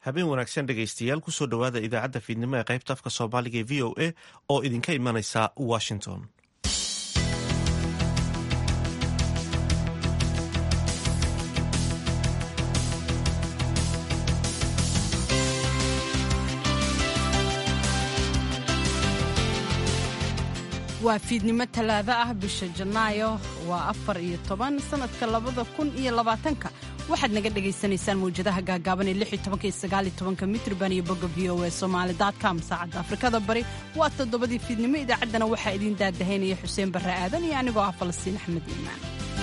habeen wanaagsan dhegaystayaal kusoo dhowaada idaacadda fiidnimo ee qaybta afka soomaaliga ee v o a oo idinka imanaysa washington waa fiidnimo talaado ah bisha janaayo waa afar iyo toban sanadka labada kun iyo labaatanka waxaad naga dhagaysanaysaan mawjadaha gaagaaban ee lix iyo tobanka iyo sagaal iyo tobanka mitrban iyo bogga v o e somaali com saacadda afrikada bari waa toddobadii fiidnimo idaacaddana waxaa idiin daadahaynaya xuseen barre aadan iyo anigoo ah falastiin axmed iimaan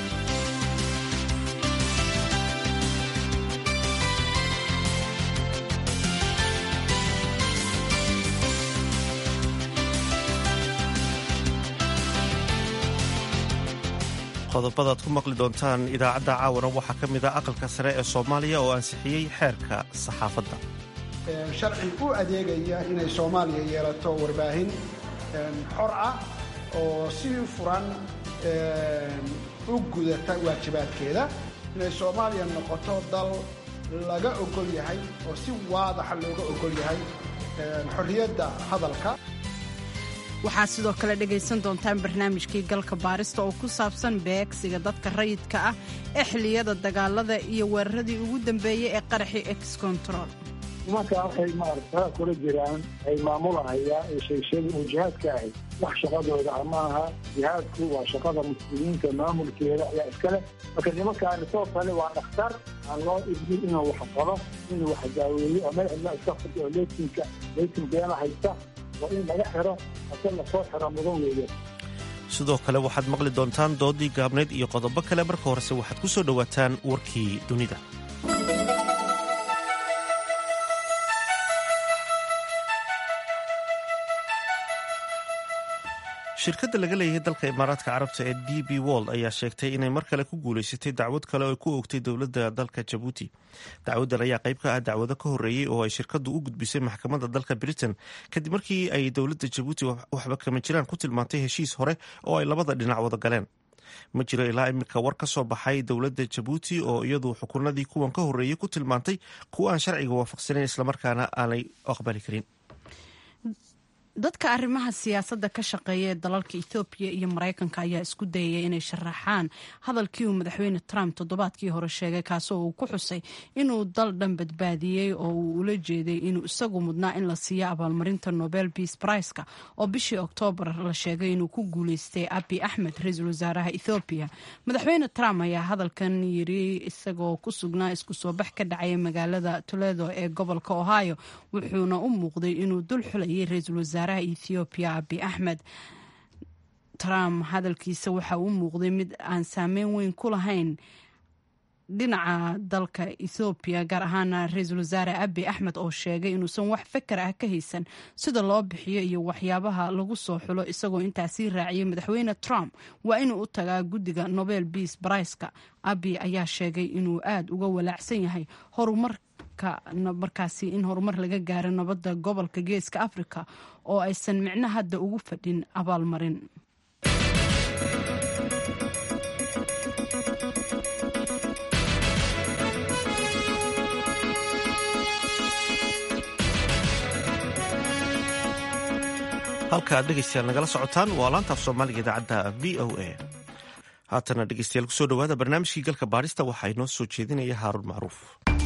qodobadaad ku maqli doontaan idaacadda caawana waxaa ka mid ah aqalka sare ee soomaaliya oo ansixiyey xeerka saxaafadda sharci u adeegaya inay soomaaliya yeelato warbaahin xor ah oo si furan u gudata waajibaadkeeda inay soomaaliya noqoto dal laga ogol yahay oo si waadaxa looga ogol yahay xorriyadda hadalka waxaad sidoo kale dhegaysan doontaan barnaamijkii galka baarista oo ku saabsan beegsiga dadka rayidka ah ee xilliyada dagaalada iyo weeraradii ugu dambeeyey ee qaraxii ex control nimankaa waxay maarata kula jiraan ay maamulahayaan ee sheegsheega oo jihaadka ahay wax shaqadooda ah maaha jihaadku waa shaqada muslimiinta maamulkeeda ayaa iskale marka nimankaani soo kale waa dhakhtar aan loo idmin inuu wax qabo inuu wax daaweeyo oo meel cidla iska fadhi oo leytinka leytin beena haysta waa in laga xiro ase lasoo xiro mudan weeye sidoo kale waxaad maqli doontaan doodii gaabnayd iyo qodobo kale marka horese waxaad ku soo dhowaataan warkii dunida shirkadda laga leeyahay dalka imaaraadka carabta ee d b wold ayaa sheegtay inay mar kale ku guulaysatay dacwad kale oo ku oogtay dowladda dalka jabuuti dacwaddan ayaa qayb ka ah dacwado ka horreeyey oo ay shirkaddu u gudbisay maxkamadda dalka britain kadib markii ay dowladda jabuuti waxba kama jiraan ku tilmaantay heshiis hore oo ay labada dhinac wada galeen ma jiro ilaa iminka war ka soo baxay dowladda jabuuti oo iyadu xukunadii kuwan ka horreeyey ku tilmaantay kuwa aan sharciga waafaqsanayn islamarkaana aanay aqbali karin dadka arrimaha siyaasadda ka shaqeeya ee dalalka ethoobiya iyo maraykanka ayaa isku dayaya inay sharaxaan hadalkii uu madaxweyne trump toddobaadkii hore sheegay kaasoo uu ku xusay inuu dal dhan badbaadiyey oo uu ula jeeday inuu isagu mudnaa in la siiyo abaalmarinta nobel beace briceka oo bishii oktoobar la sheegay inuu ku guuleystay abi axmed ra-iisul wasaaraha ethoobiya madaxweyne trump ayaa hadalkan yiri isagoo ku sugnaa isku soo bax ka dhacaya magaalada toledo ee gobolka ohio wuxuuna u muuqday inuu dul xulayay ra-iisul wasaare ethoobiya abi axmed trump hadalkiisa waxa uu muuqday mid aan saameyn weyn ku lahayn dhinaca dalka ethoobiya gaar ahaana ra-iisul wasaare abi axmed oo sheegay inuusan wax fakar ah ka haysan sida loo bixiyo iyo waxyaabaha lagu soo xulo isagoo intaasii raaciyay madaxweyne trump waa inuu u tagaa guddiga nobel beace briceka abi ayaa sheegay inuu aada uga walaacsan yahay horumar markaasi in horumar laga gaaro nabadda gobolka geeska africa oo aysan micno hadda ugu fadhin abaalmarin halka aad dhegeystayaal nagala socotaan waa laantaaf soomaaliga idaacadda v o a haatana dhegeystayaal kusoo dhowaada barnaamijkii galka baadhista waxaa inoo soo jeedinaya haaruun macruuf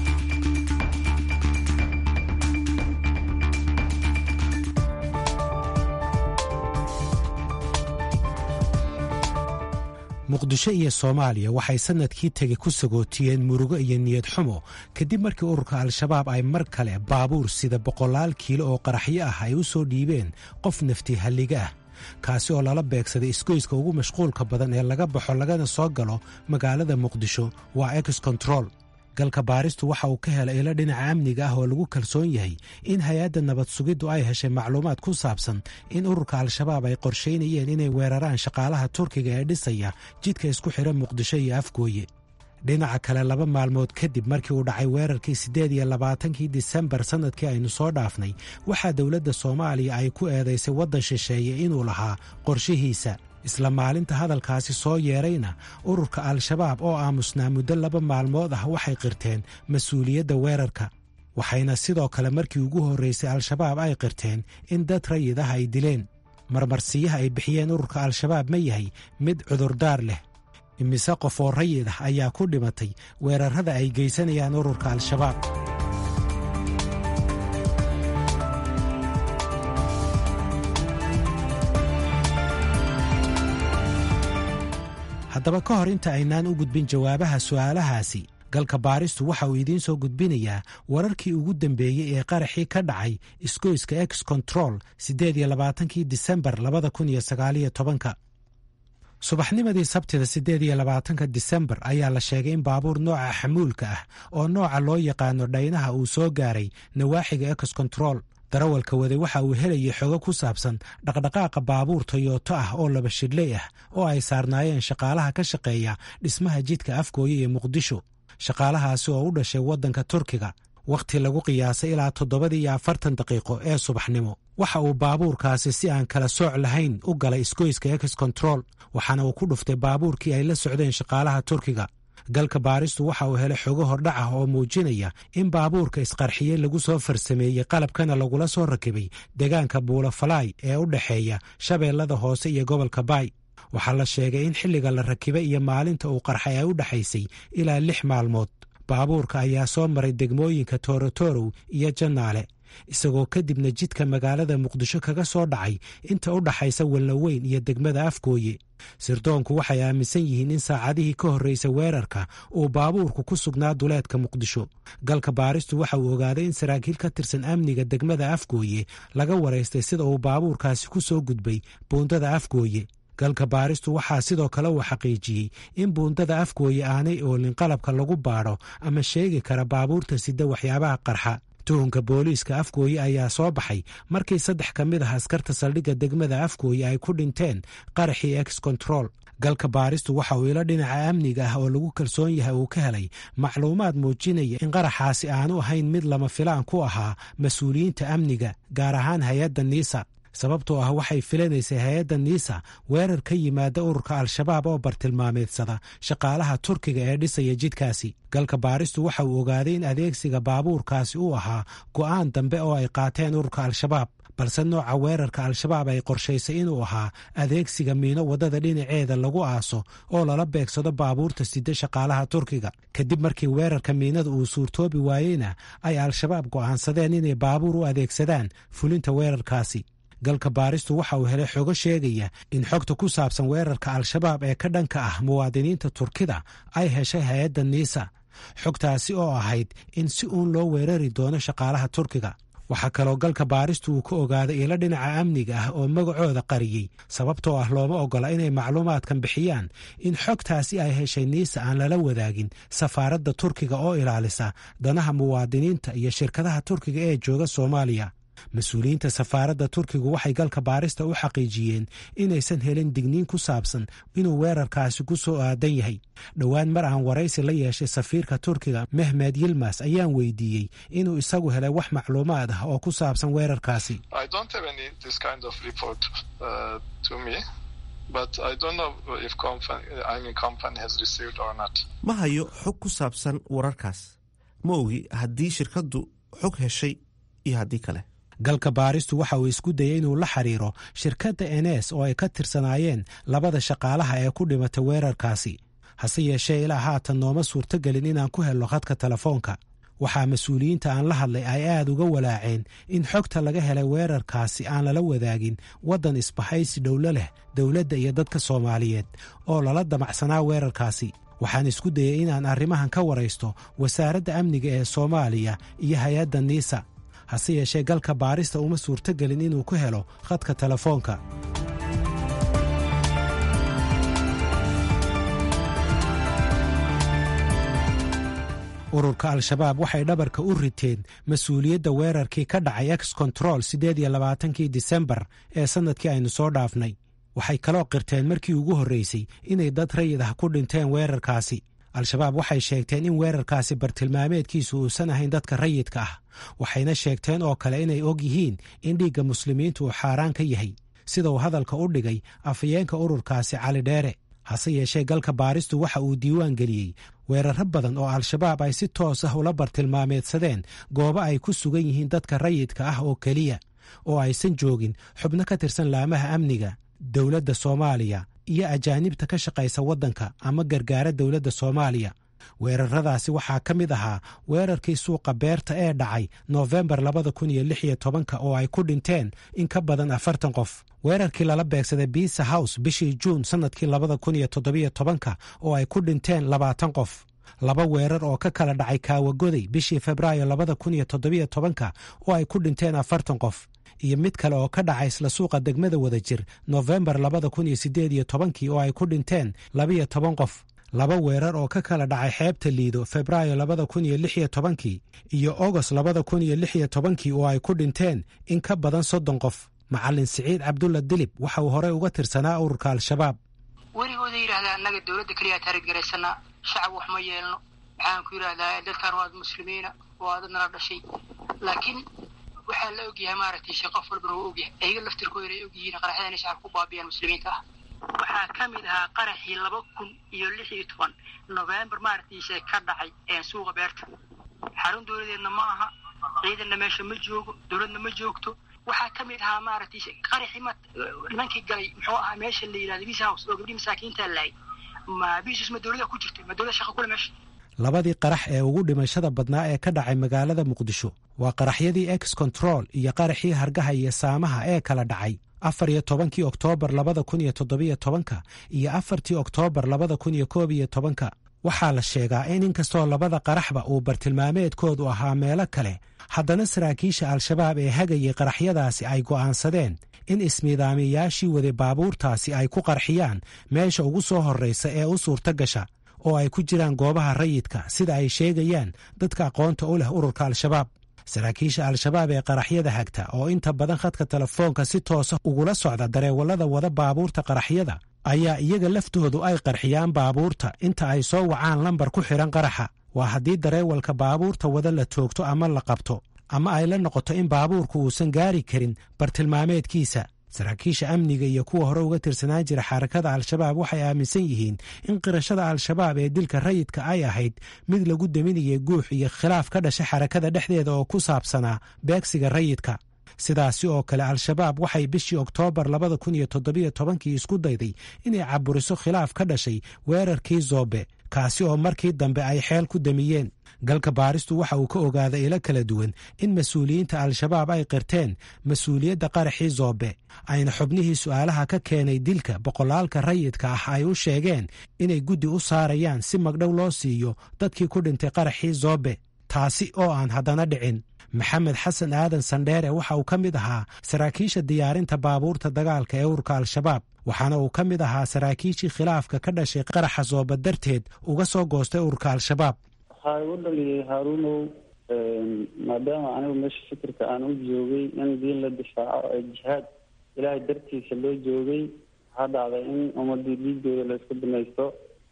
muqdisho iyo soomaaliya waxay sannadkii tegi ku sagootiyeen murugo iyo niyad xumo kadib markii ururka al-shabaab ay mar kale baabuur sida boqolaal kiilo oo qaraxyo ah ay u soo dhiibeen qof nafti halliga ah kaasi oo lala beegsaday isgoyska ugu mashquulka badan ee laga baxo lagana soo galo magaalada muqdisho waa ex control galka baaristu waxa uu ka helay ilo dhinaca amniga ah oo lagu kalsoon yahay in hay-adda nabad sugiddu ay heshay macluumaad ku saabsan in ururka al-shabaab ay qorshaynayeen inay weeraraan shaqaalaha turkiga ee dhisaya jidka isku xidha muqdisho iyo afgooye dhinaca kale laba maalmood kadib markii uu dhacay weerarkii siddeed iyo labaatankii disembar sannadkii aynu soo dhaafnay waxaa dowladda soomaaliya ay ku eedaysay waddan shisheeye inuu lahaa qorshihiisa isla maalinta hadalkaasi soo yeedrayna ururka al-shabaab oo aamusnaa muddo laba maalmood ah waxay qirteen mas-uuliyadda weerarka waxayna sidoo kale markii ugu horraysay al-shabaab ay qirteen in dad rayid ah ay dileen marmarsiyaha ay bixiyeen ururka al-shabaab ma yahay mid cudurdaar leh imise qof oo rayid ah ayaa ku dhimatay weerarrada ay geysanayaan ururka al-shabaab haddaba ka hor inta aynaan u gudbin jawaabaha su'aalahaasi galka baaristu waxa uu idiin soo gudbinayaa wararkii ugu dambeeyey ee qaraxii ka dhacay isgoyska ex control siddeed iyo labaatankii disembar labada kun iyo sagaaliyo tobanka subaxnimadii sabtida siddeed iyo labaatanka disembar ayaa la sheegay in baabuur nooca xamuulka ah oo nooca loo yaqaano dhaynaha uu soo gaaray nawaaxiga ex control darawalka waday waxa uu helayay xogo ku saabsan dhaqdhaqaaqa baabuur toyoto ah oo laba shidhley ah oo ay saarnaayeen shaqaalaha ka shaqeeya dhismaha jidka afgooye ee muqdisho shaqaalahaasi oo u dhashay waddanka turkiga wakhti lagu qiyaasay ilaa toddobadii iyo afartan daqiiqo ee subaxnimo waxa uu baabuurkaasi si aan kala sooc lahayn u galay isgoyska ex control waxaana uu ku dhuftay baabuurkii ay la socdeen shaqaalaha turkiga galka baaristu waxa uu helay xogo hordhac ah oo muujinaya in baabuurka isqarxiyey lagu soo farsameeyey qalabkana lagula soo rakibay deegaanka buulafalaay ee u dhexeeya shabeellada hoose iyo gobolka baay waxaa la sheegay in xilliga la rakibay iyo maalinta uu qarxay ay u dhexaysay ilaa lix maalmood baabuurka ayaa soo maray degmooyinka toorotorow iyo jannaale isagoo kadibna jidka magaalada muqdisho kaga soo dhacay inta u dhaxaysa wallaweyn iyo degmada afgooye sirdoonku waxay aaminsan yihiin in saacadihii ka horreysay weerarka uu baabuurku ku sugnaa duleedka muqdisho galka baaristu waxa uu ogaaday in saraakiil ka tirsan amniga degmada afgooye laga waraystay sida uu baabuurkaasi ku soo gudbay buundada afgooye galka baaristu waxaa sidoo kale uu xaqiijiyey in buundada afgooye aanay oolin qalabka lagu baadho ama sheegi kara baabuurta sida waxyaabaha qarxa tuhunka booliiska afgooye ayaa soo baxay markii saddex ka mid ah askarta saldhigga degmada afgooye ay ku dhinteen qaraxii ex control galka baaristu waxa uu ilo dhinaca amniga ah oo lagu kalsoon yahay uu ka helay macluumaad muujinaya in qaraxaasi aanu ahayn mid lama filaan ku ahaa mas-uuliyiinta amniga gaar ahaan hay-adda niisa sababtoo ah waxay filanaysay hay-adda niisa weerar ka yimaada ururka al-shabaab oo bartilmaameedsada shaqaalaha turkiga ee dhisaya jidkaasi galka baaristu waxa uu ogaaday in adeegsiga baabuurkaasi uu ahaa go'aan dambe oo ay qaateen ururka al-shabaab balse nooca weerarka al-shabaab ay qorshaysay inuu ahaa adeegsiga miino waddada dhinaceeda lagu aaso oo lala beegsado baabuurta sida shaqaalaha turkiga kadib markii weerarka miinada uu suurtoobi waayeyna ay al-shabaab go'aansadeen inay baabuur u adeegsadaan fulinta weerarkaasi galka baaristu waxa uu helay xogo sheegaya in xogta ku saabsan weerarka al-shabaab ee ka dhanka ah muwaadiniinta turkida ay heshay hay-adda niisa xogtaasi oo ahayd in si uun loo weerari doono shaqaalaha turkiga waxaa kaloo galka baaristu uu ka ogaaday ilo dhinaca amniga ah oo magacooda qariyey sababtoo ah looma oggola inay macluumaadkan bixiyaan in xogtaasi ay heshay niisa aan lala wadaagin safaaradda turkiga oo ilaalisa danaha muwaadiniinta iyo shirkadaha turkiga ee jooga soomaaliya mas-uuliyiinta safaaradda turkigu waxay galka baarista u xaqiijiyeen inaysan helin digniin ku saabsan inuu weerarkaasi ku soo aadan yahay dhowaan mar aan waraysi la yeeshay safiirka turkiga mehmed yilmas ayaan weydiiyey inuu isagu helay wax macluumaad ah oo ku saabsan weerarkaasi ma hayo xog ku saabsan wararkaas ma ogi haddii shirkaddu xog heshay iyo haddii kale galka baaristu waxa uu isku dayay inuu la xiriiro shirkadda enes oo ay ka tirsanaayeen labada shaqaalaha ee ku dhimatay weerarkaasi hase yeeshee ilaa haatan nooma suurtogelin inaan ku helno khadka telefoonka waxaa mas-uuliyiinta aan la hadlay ay aad uga walaaceen in xogta laga helay weerarkaasi aan lala wadaagin waddan isbahaysi dhowlo leh dowladda iyo dadka soomaaliyeed oo lala damacsanaa weerarkaasi waxaan isku dayey inaan arrimahan ka waraysto wasaaradda amniga ee soomaaliya iyo hay-adda niisa hase yeeshee galka baarista uma suurtogelin inuu ku helo khadka telefoonka ururka al-shabaab waxay dhabarka u riteen mas-uuliyadda weerarkii ka dhacay ex control siddeed iyo labaatankii disembar ee sannadkii aynu soo dhaafnay waxay kaloo qirteen markii ugu horreysay inay dad rayid ah ku dhinteen weerarkaasi al-shabaab waxay sheegteen in weerarkaasi bartilmaameedkiisu uusan ahayn dadka rayidka ah waxayna sheegteen oo kale inay og yihiin in dhiigga muslimiintu uu xaaraan ka yahay sida uu hadalka u dhigay afhayeenka ururkaasi cali dheere hase yeeshee galka baaristu waxa uu diiwaan geliyey weeraro badan oo al-shabaab ay si toos ah ula bartilmaameedsadeen goobo ay ku sugan yihiin dadka rayidka ah oo keliya oo aysan joogin xubno ka tirsan laamaha amniga dowladda soomaaliya iyo ajaanibta ka shaqaysa waddanka ama gargaara dowladda soomaaliya weeraradaasi waxaa ka mid ahaa weerarkii suuqa beerta ee dhacay noofembar labada kun iyo lix iyo tobanka oo ay ku dhinteen in ka badan afartan qof weerarkii lala beegsaday biisa house bishii juun sannadkii labada kun iyo toddobiyo tobanka oo ay ku dhinteen labaatan qof laba weerar oo ka kala dhacay kaawagoday bishii febraayo labada kun iyo toddobiyo tobanka oo ay ku dhinteen afartan qof iyo mid kale oo ka dhacay isla suuqa degmada wadajir noofembar labada kun iyo siddeed iyo tobankii oo ay ku dhinteen labiyo toban qof laba weerar oo ka kala dhacay xeebta liido febraayo labada kun iyo lix iyo tobankii iyo ogost labada kun iyo lix iyo tobankii oo ay ku dhinteen in ka badan soddon qof macalin siciid cabdulla dilib waxa uu horey uga tirsanaa ururka al-shabaab weligooda yidhahdaa annaga dowladda keliyaa taariggaraysanaa shacab wax ma yeelno waxaan ku yidhahdaa dadkaan waad muslimiina waa dad nala dhashay laakiin waxaa la ogyahay maaragtay shee qof walbana waa ogyahay ayaga laftirkooda ay ogyihiin qaraxyada inay shacab ku baabiyaan muslimiinta ah waxaa ka mid ahaa qaraxii laba kun iyo lix iyo toban novembar maaragtiise ka dhacay suuqa beerta xarun dowladeedna ma aha ciidanna meesha ma joogo dowladna ma joogto waxaa ka mid ahaa maaragtay qaraxii ma nimankii galay muxuu ahaa meesha la yidhahda bis house oo gabdhii masaakiinta laayay ma bisus ma dowlada ku jirtay ma dowlada shaqa kule meesha labadii qarax ee ugu dhimashada badnaa ee ka dhacay magaalada muqdisho waa qaraxyadii ex control iyo qaraxii hargaha iyo saamaha ee kala dhacay afar iyo tobankii oktoobar labada kun iyo toddobiyo tobanka iyo afartii oktoobar labada kun iyo koob iyo tobanka waxaa la sheegaa in inkastoo labada qaraxba uu bartilmaameedkoodu ahaa meelo kale haddana saraakiisha al-shabaab ee hagayay qaraxyadaasi ay go'aansadeen in ismiidaamiyayaashii waday baabuurtaasi ay ku qarxiyaan meesha ugu soo horraysa ee u suurto gasha oo ay ku jiraan goobaha rayidka sida ay sheegayaan dadka aqoonta u leh ururka al-shabaab saraakiisha al-shabaab ee qaraxyada hagta oo inta badan khadka telefoonka si toosa ugula socda dareewallada wada baabuurta qaraxyada ayaa iyaga laftoodu ay qarxiyaan baabuurta inta ay soo wacaan lambar ku xidhan qaraxa waa haddii dareewalka baabuurta wada la toogto ama la qabto ama ay la noqoto in baabuurku uusan gaari karin bartilmaameedkiisa saraakiisha amniga iyo kuwa hore uga tirsanaan jira xarakada al-shabaab waxay aaminsan yihiin in qirashada al-shabaab ee dilka rayidka ay ahayd mid lagu daminayay guux iyo khilaaf ka dhashay xarakada dhexdeeda oo ku saabsanaa beegsiga rayidka sidaasi oo kale al-shabaab waxay bishii oktoobar labada kun iyo toddobiyo tobankii isku dayday inay caburiso khilaaf ka dhashay weerarkii zoobe kaasi oo markii dambe ay xeel ku damiyeen galka baaristu waxa uu ka ogaaday ilo kala duwan in mas-uuliyiinta al-shabaab ay qirteen mas-uuliyadda qaraxii zoobe ayna xubnihii su'aalaha ka keenay dilka boqolaalka rayidka ah ay u sheegeen inay guddi u saarayaan si magdhow loo siiyo dadkii ku dhintay qaraxii zoobe taasi oo aan haddana dhicin maxamed xasan aadan sandheere waxa uu ka mid ahaa saraakiisha diyaarinta baabuurta dagaalka ee ururka al-shabaab waxaana uu ka mid ahaa saraakiishii khilaafka ka dhashay qaraxa zooba darteed uga soo goostay ururka al-shabaab waxaa igu dhaliyay haaruunow maadaama anigu meesha fikirka aan u joogay in diin la difaaco ee jihaad ilaahay dartiisa loo joogay waxaa dhacday in ummadii dhiigooda la isku dhamaysto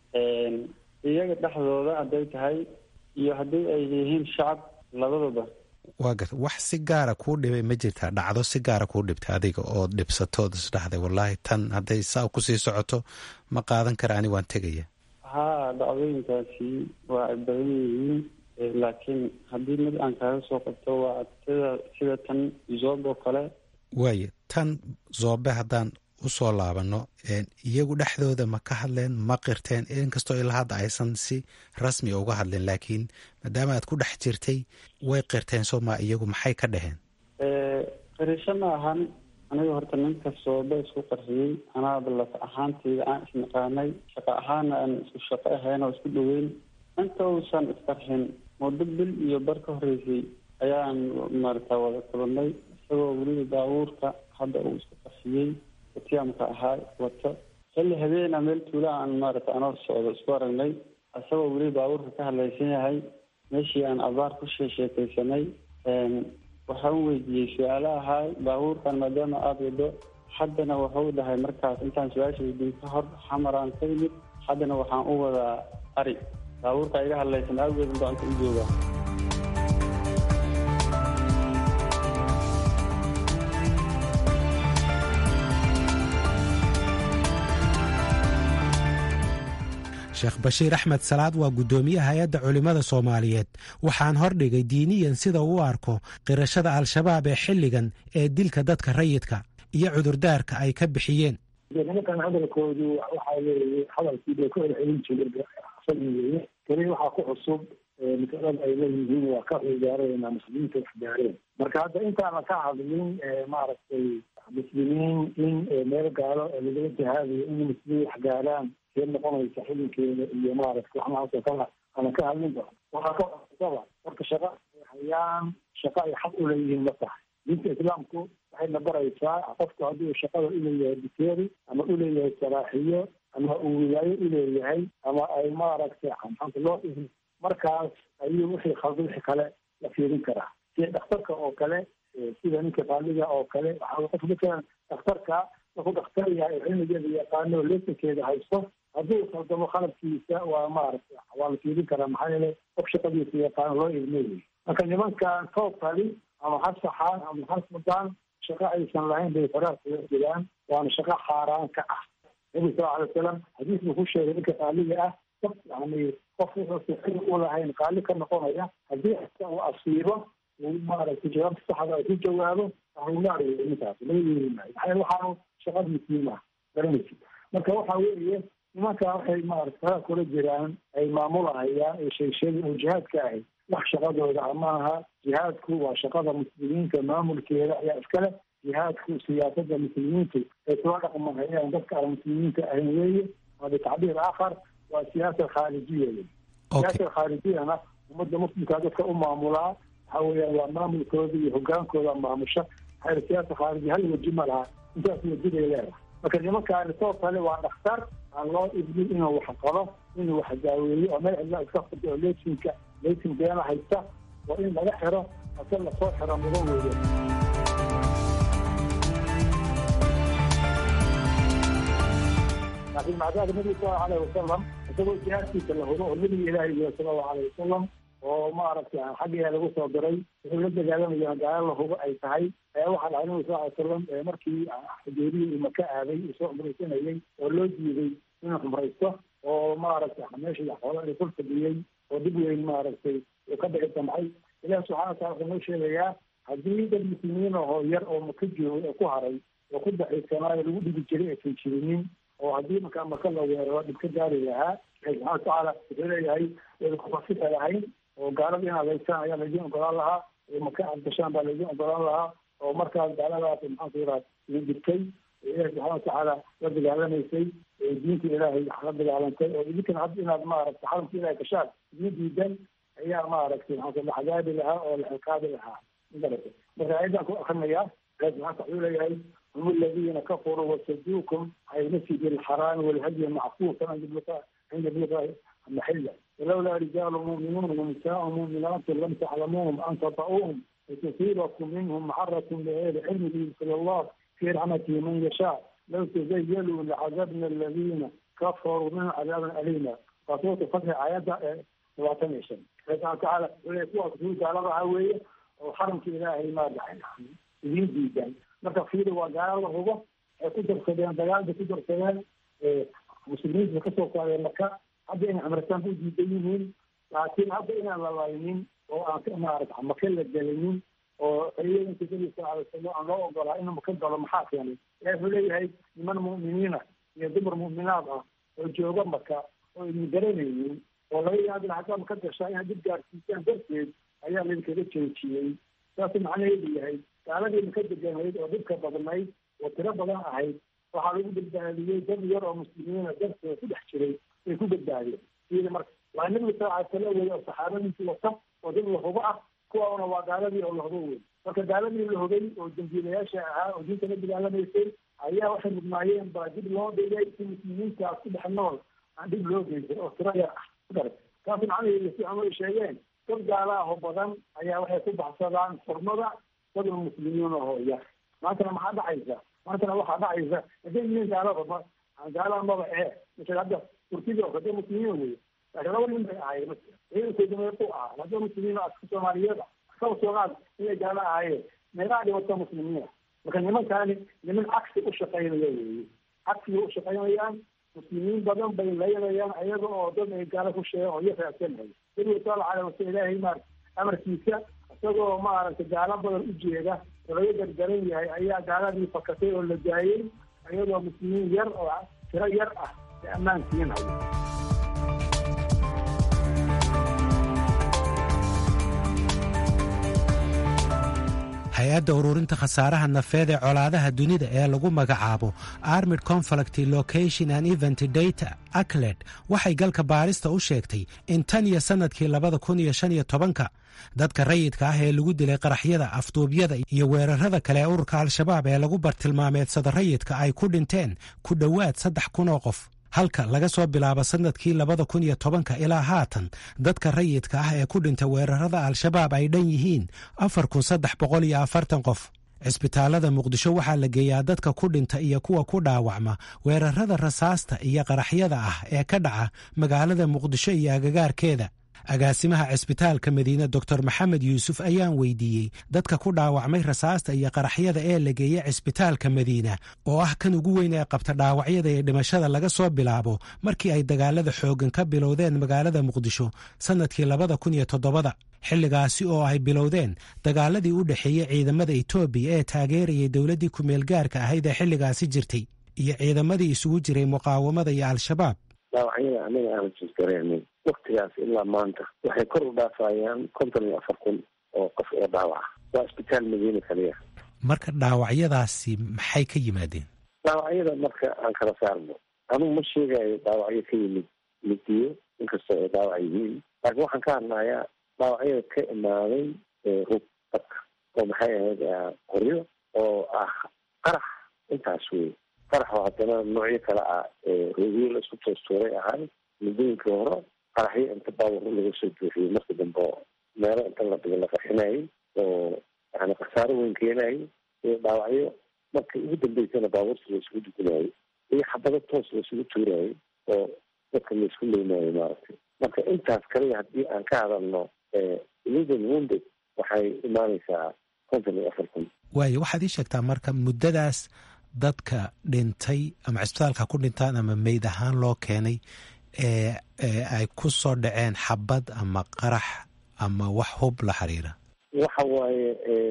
iyaga dhexdooda hadday tahay iyo haddii ay yihiin shacab labadaba waa garta wax si gaara kuu dhibay ma jirtaa dhacdo si gaara kuu dhibtay adiga oo dhibsatood isdhaxday wallaahi tan hadday saa kusii socoto ma qaadan kara ani waan tegaya haa dhacdooyinkaasi waa ay badan yihiin laakiin haddii mid aan kaaga soo qabto waa sida sida tan zoob oo kale waaye tan zoobe haddaan usoo laabano iyagu dhexdooda ma ka hadleen ma qirteen inkastoo ilaa hadda aysan si rasmi uga hadleen laakiin maadaama aad ku dhex jirtay way qirteen soo ma iyagu maxay ka dhaheen qirisho ma ahan aniga horta ninka soobe isku qarxiyey anaaba laf ahaantayda aan isnaqaanay shaqo ahaana aan isku shaqo ahayn oo isku dhoweyn inta uusan isqarxin muddo bil iyo bar ka horreysay ayaan maarata wada kulanay isagoo weliba baabuurka hadda uu isku qarxiyey tiamka ahaa wato xilli habeena meel tuula aan maarata anoo socdo isku aragnay isagoo weli baabuurka ka hadlaysan yahay meeshii aan abaar ku sheesheekaysanay waxaan weydiiyey su-aalo ahaa baabuurkan maadaama aada wado haddana wuxuu dhahay markaas intaan su-aasha weydiin ka hor xamaraan ka yimid haddana waxaan u wadaa ari baabuurka iga hadlaysan awgeed baan ka u joogaa sheekh bashiir axmed salaad waa guddoomiyaha hay-adda culimmada soomaaliyeed waxaan hordhigay diiniyan sida uu u arko qirashada al-shabaab ee xilligan ee dilka dadka rayidka iyo cudurdaarka ay ka bixiyeen nimankan hadalkoodu waxa weeye hadalkii bay ku celcelin jiray weye keli waxaa ku cusub masalada ay leeyihiin waa ka cigaareenaa muslimiinta wax gaareen marka hadda intaana ka hadlin maaragtay muslimiin in meel gaalo lagala jihaadayo in muslimiin wax gaaraan see noqonaysa xilinkeeda iyo maaragtay waxnahaasoo kala ana ka hadlin ba waxaa ka cusaba marka shaqa ay hayaan shaqa ay xaq u leeyihiin ma tahay diinta islaamku waxayna baraysaa qofku haddii uu shaqada uleeyahay biteeri ama uleeyahay saraaxiyo ama uu wilaayo uleeyahay ama ay maaragtay maxaanta loo ihi markaas ayuu wixii khalda wixii kale la fiirin karaa sida dhakhtarka oo kale sida ninka qaaliga oo kale waxaa qof matalan dhakhtarka markuu dhakhtar yahay cilmigeeda yaqaano lesankeeda haysto hadduu khaldamo khalabkiisa waa maaragtay waa la fiirin karaa maxaa yeele qof shaqadiisa yaqaano loo ilmeeyay marka nimankan toobkali ama ha saxaan ama ha sudaan shaqo aysan lahayn bay faraar kaga jiraan waana shaqo xaaraan ka ah nabi sal alay wasalam xadiis buu ku sheegay ninka qaaliga ah qof yani qof wuxuusa xil u lahayn qaali ka noqonaya haddii uu asiibo uu maaragtay jawaabta saxda ay ku jawaabo ahlunaar wey ninkaas laga yeeli maayo maxaa yeele waxaanu shaqada musliimaha garanaysi marka waxa weeye nimanka waxay maarata faraar kula jiraan ay maamulahayaan ee sheegsheegay oo jihaadka ahay wax shaqadooda amaaha jihaadku waa shaqada muslimiinta maamulkeeda ayaa iskale jihaadku siyaasada muslimiintu ay kula dhaqmahayaan dadka aan muslimiinta ahayn weeye waa bitacbiir aakhar waa siyaasa khaarijiya wey siyaasa khaarijiyana ummadda muslimkaa dadka u maamulaa waxa weeyaan waa maamulkooda iyo hogaankooda maamusha maxaa siyaasa khaarijiya hal weji ma laha intaas weji bay leedahay marka nimankaani soo kale waa dhakhtar aan loo idmin inuu wax qalo inuu wax daaweeyo oo meel cidla iska furta oo lesinka lesin beena haysta waa in laga xiro ase lasoo xiro mudo weeye laakiin macdaada nabiga sal allahu alayhi wasalam isagoo jihaadkiisa la hubo oo nabiga ilaahi yihi sala allahu alayhi wasalam oo maaragtay xaggeeda lagu soo diray wuxuu la dagaalamaya gaalo la hubo ay tahay ayaa waxaa dhacay nabiga sal ly salam markii xudeeriyi uu maka aaday uu soo cumraysanayay oo loo diiday inuu cumraysto oo maaragtay meeshii xoola ay kul fadhiyey oo dib weyn maaragtay uu ka dhici damcay ilahi subxana watala wuxuu noo sheegayaa haddii dad muslimiin ahoo yar oo maka joogay oo ku haray oo ku daxiisanaayo lagu dhigi jiray aysan jirinin oo haddii markaa maka la weeraro dhib ka gaari lahaa ilahi subxana watacaala wuxuu leeyahay kufasita lahayn oo gaalada inaad haysaan ayaa laydin ogolaan lahaa oo maka aad gashaan baa laydin ogolaan lahaa oo markaas gaaladaas maxaanku yiraha idin dhibtay ilahi subxana watacaala la dagaalamaysay diinta ilaahay la dagaalantay oo idinkana hadda inaad maaragtay xaramka ilahay gashaan idin diidan ayaa maaragtay maxaanku la xagaabi lahaa oo la xiqaabi lahaa magarata marka ayadan ku akrinayaa ilahi subxana wuxuu leeyahay هم الذين كفروا وصدوكم عن المسجد الحرام والهدي معكوفا عند بلغاء عند بلغاء المحلة ولولا رجال مؤمنون ونساء مؤمنات لم تعلموهم أن تطؤوهم وتصيبكم منهم معرة بغير علم يدخل الله في رحمته من يشاء لو تزيلوا لعذبنا الذين كفروا من عذابا أليما فصوت فتح آيات وعتمشن فقال تعالى ويقول في على رعوية وحرمك إلهي ما دعي يدين جدا marka fiiri waa gaalo la hubo ay ku darsadeen dagaalda ku darsadeen muslimiinta kasoo qaadeen marka hadda inay cumrataan ku diidan yihiin laakiin hadda inaan la laynin oo aan maarata maka la gelinin oo ciidanka nabi sal alay slam aan loo ogolaa inuu maka galo maxaa keenay ilahi wuxuu leeyahay niman mu'miniina iyo dumar mu'minaad ah oo jooga maka oo idin garanaynin oo laga yaabin haddaa maka gashaa inaad dib gaarsiisaan darteed ayaa laydinkaga joojiyey saasuu macnaheedu yahay gaaladii maka deganayd oo dhibka badnayd oo tiro badan ahayd waxaa lagu badbaadiyey dad yar oo muslimiina dartooda ku dhex jiray bay ku badbaadeen sida marka waa nabiga sal alay sala wey oo saxaabadiisii wata oo dad la hubo ah kuwaana waa gaaladii oo la hubo wey marka gaaladii la hubay oo dambiilayaasha ahaa oo diinta la dagaalamaysay ayaa waxay mudnaayeen baa dib loo dhigay si muslimiintaas ku dhex nool aan dhib loo geysay oo tiro yar ah kudarat taas macnaheedu si cumar sheegeen dad gaala ah oo badan ayaa waxay ku baxsadaan xurmada dad muslimiin oo yar maantana maxaa dhacaysa maantana waxaa dhacaysa hadday yihiin gaalada gaalaha maba ee masala hadda turkida oo hadda muslimiin wey laakiin laba nin bay ahaayeen ciidankooda meequ ahaa hadda muslimiin aska soomaaliyeed kaba soogaad inay gaalo ahaayeen meelaha dhibata muslimiina marka nimankaani niman cagsi u shaqaynaya weeye cagsiga u shaqaynayaan muslimiin badan bay laynayaan ayaga oo dad ay gaalo ku sheegan oo iyo raadsanaya nabiga sal alay wasal ilaahay maar amarkiisa isagoo maaragtay gaalo badan u jeeda oo laga gargaran yahay ayaa gaaladii fakatay oo la daayey iyadoo muslimiin yar oo tiro yar ah ay ammaan siinaya hay-adda ururinta khasaaraha nafeed ee colaadaha dunida ee lagu magacaabo armid conflict location and event data acled waxay galka baarista u sheegtay in tan iyo sannadkii labada kun iyo shan iyo tobanka dadka rayidka ah ee lagu dilay qaraxyada afduubyada iyo weerarada kale ee ururka al-shabaab ee lagu bartilmaameedsada rayidka ay ku dhinteen ku dhowaad saddex kun oo qof halka laga soo bilaabo sannadkii labada kun iyo tobanka ilaa haatan dadka rayidka ah ee ku dhintay weerarada al-shabaab ay dhan yihiin afar kun saddex boqol iyo afartan qof cisbitaalada muqdisho waxaa la geeyaa dadka ku dhinta iyo kuwa ku dhaawacma weerarada rasaasta iyo qaraxyada ah ee ka dhaca magaalada muqdisho iyo agagaarkeeda agaasimaha cisbitaalka madiine doctor maxamed yuusuf ayaan weydiiyey dadka ku dhaawacmay rasaasta iyo qaraxyada ee la geeya cisbitaalka madiina oo ah kan ugu weyn ee qabta dhaawacyada iyo dhimashada laga soo bilaabo markii ay dagaalada xooggan ka bilowdeen magaalada muqdisho sannadkii labada kun iyo todobada xilligaasi oo ay bilowdeen dagaaladii u dhexeeyey ciidamada etoobiya ee taageerayay dowladdii ku-meel gaarka ahayd ee xilligaasi jirtay iyo ciidamadii isugu jiray muqaawamada iyo al-shabaab dhaawacyada anaga aan jisgareynay waktigaas ilaa maanta waxay kor u dhaafayaan konton iyo afar kun oo qof oo dhaawaca waa isbitaal madiina kaliya marka dhaawacyadaasi maxay ka yimaadeen dhaawacyada marka aan kala saarno anugu ma sheegayo dhaawacyo ka yimid midiyo inkastoo ay dhaawac yihiin laakiin waxaan ka hadlayaa dhaawacyada ka imaaday rug dadka oo maxay ahayd qoryo oo ah qarax intaas wey qarax oo haddana noocyo kale ah roogyo la isku toostuuray ahay muddooyinkii hore qaraxyo inta baabur laga soo buuxiyey marka dambe meelo inta la dhigo la qarxinayay oo yani khasaaro weyn keenayay iyo dhaawacyo markii ugu dambeysana baabuurta la isugu dugunayay iyo xabado toos la isugu tuurayay oo dadka la isku leynaayo maaragtay marka intaas kaliya haddii aan ka hadalno illegal wounded waxay imaanaysaa konton iyo afar kun waayo waxaad ii sheegtaa marka muddadaas dadka dhintay ama cisbitaalka ku dhintaan ama meyd ahaan loo keenay ee ay ku soo dhaceen xabad ama qarax ama wax hub la xiriira waxa waaye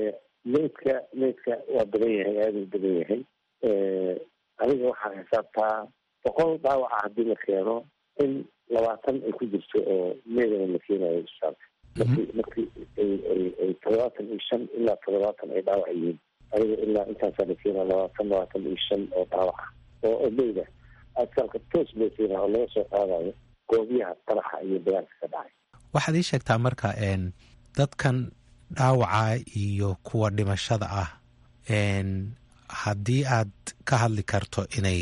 meydka meydka waa badan yahay aada u badan yahay adiga waxaa xisaabtaa boqol dhaawaca haddii la keeno in labaatan ay ku jirto oo meydana la keenayo isbitaalka markii markii ay toddobaatan iyo shan ilaa toddobaatan ay dhaawac yihiin adiga ilaa intaasaa la keenaa labaatan labaatan iyo shan oo dhaawaca oo meyda asbitaalka toos loo keenaa oo laga soo qaadayo goobiyaha qaraxa iyo dagaalka ka dhacay waxaad ii sheegtaa marka dadkan dhaawaca iyo kuwa dhimashada ah haddii aad ka hadli karto inay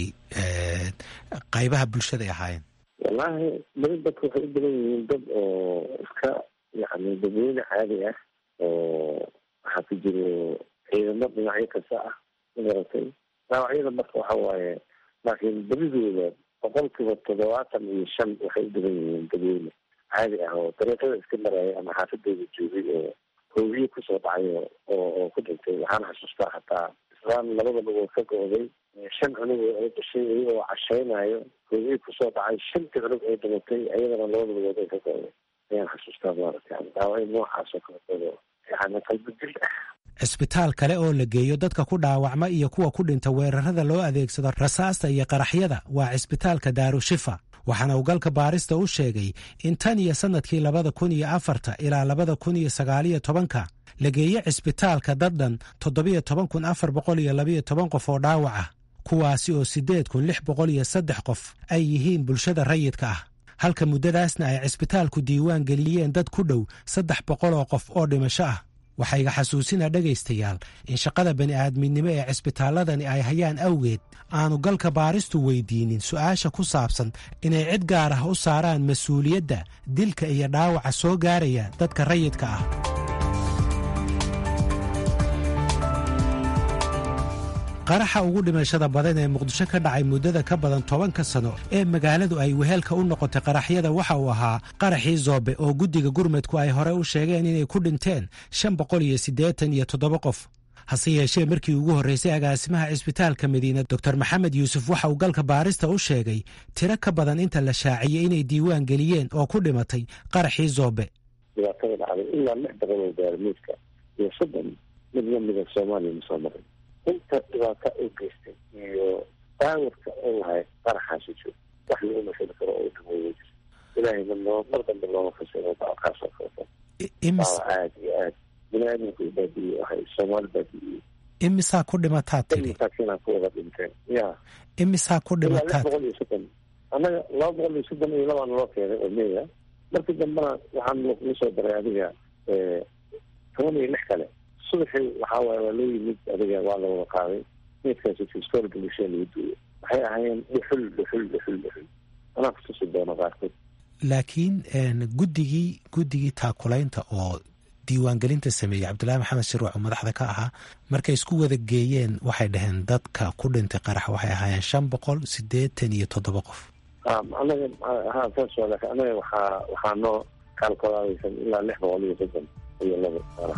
qaybaha bulshada ay ahaayeen wallaahi badi dadka waxay u badan yihiin dad oo iska yani dadweyne caadi ah oo waxaa ku jiro ciidamo dhinacyo kasta ah magaratay dhaawacyada marka waxa waaye laakiin badidooda boqolkiiba toddobaatan iyo shan waxay u badan yihiin dadweyne caadi ah oo dariiqada iska maraya ama xaafadooda joogay oo hoogiye kusoo dhacay oo oo ku dhintay waxaan xasuustaa hataa islaan labada lugood ka go-day shan cunug oo ay dhashay iyagoo cashaynayo hoogiye kusoo dhacay shantii cunug ay dhimatay ayadana labada lugood ay ka go-day ayaan xasuustaa maarata dhaawacyo noocaas oo kaleeto yani qalbi dil ah cisbitaal kale oo la geeyo dadka ku dhaawacma iyo kuwa ku dhinta weerarada loo adeegsado rasaasta iyo qaraxyada waa cisbitaalka daarushifa waxaana uu galka baarista u sheegay in tan iyo sannadkii labada kun iyo afarta ilaa labada kun iyo sagaaliyo tobanka la geeye cisbitaalka daddhan toddobiyo toban kun afar boqol iyo labayo toban qof oo dhaawac ah kuwaasi oo siddeed kun lix boqol iyo saddex qof ay yihiin bulshada rayidka ah halka muddadaasna ay cisbitaalku diiwaan geliyeen dad ku dhow saddex boqol oo qof oo dhimasho ah waxayga xasuusina dhegaystayaal in shaqada bani'aadminimo ee cisbitaalladani ay hayaan awgeed aanu galka baaristu weydiinin su'aasha ku saabsan inay cid gaar ah u saaraan mas-uuliyadda dilka iyo dhaawaca soo gaaraya dadka rayidka ah qaraxa ugu dhimashada badan ee muqdisho ka dhacay muddada ka badan tobanka sano ee magaaladu ay wehelka u noqotay qaraxyada waxa uu ahaa qaraxii zoobe oo guddiga gurmudku ay hore u sheegeen inay ku dhinteen shan boqol iyo siddeetan iyo toddoba qof hase yeeshee markii ugu horreysay agaasimaha cisbitaalka madiina doctor maxamed yuusuf waxa uu galka baarista u sheegay tiro ka badan inta la shaaciyey inay diiwaan geliyeen oo ku dhimatay qaraxii zoobe dhibaatada dhacday ilaa lix boqol oo gaarmiidka iyo soddon mid lamida soomaaliya ma soo marin inta dhibaata u geystay iyo daawarka oo lahay qaraxaasi joog wax lagu mashali karo oo dhameeya jir ilaahayna noo mar dambe looma fasiro dackaasoo kaleto daawa aad iyo aad bini aadamku baadiye waxay soomaali baadiye imisaa ku dhimataa tiri masaakiinaa ku wada dhinteen ya imisaa ku ilaa lix dhimataa boqol iyo soddon annaga laba boqol iyo soddon iyo labaan loo keenay oo meya markii dambena waxaan la soo daray adiga toban iyo lix kale subaxii waxaa waaye waa loo yimid adiga waa la wada qaaday meydkaasi fistoolka bulshada lagu duuyo waxay ahaayeen dhuxul dhuxul dhuxul dhuxul anaa kutusi doono qaarkood laakiin guddigii guddigii taakulaynta oo diiwaangelinta sameeyey cabdullaahi maxamed shirwac oo madaxda ka ahaa markay isku wada geeyeen waxay dhaheen dadka ku dhintay qarax waxay ahaayeen shan boqol siddeetan iyo toddoba qof anaga ha saas waa laakiin anaga waxaa waxaa noo kaalkolaadaysan ilaa lix boqol iyo soddon iyo laba qarax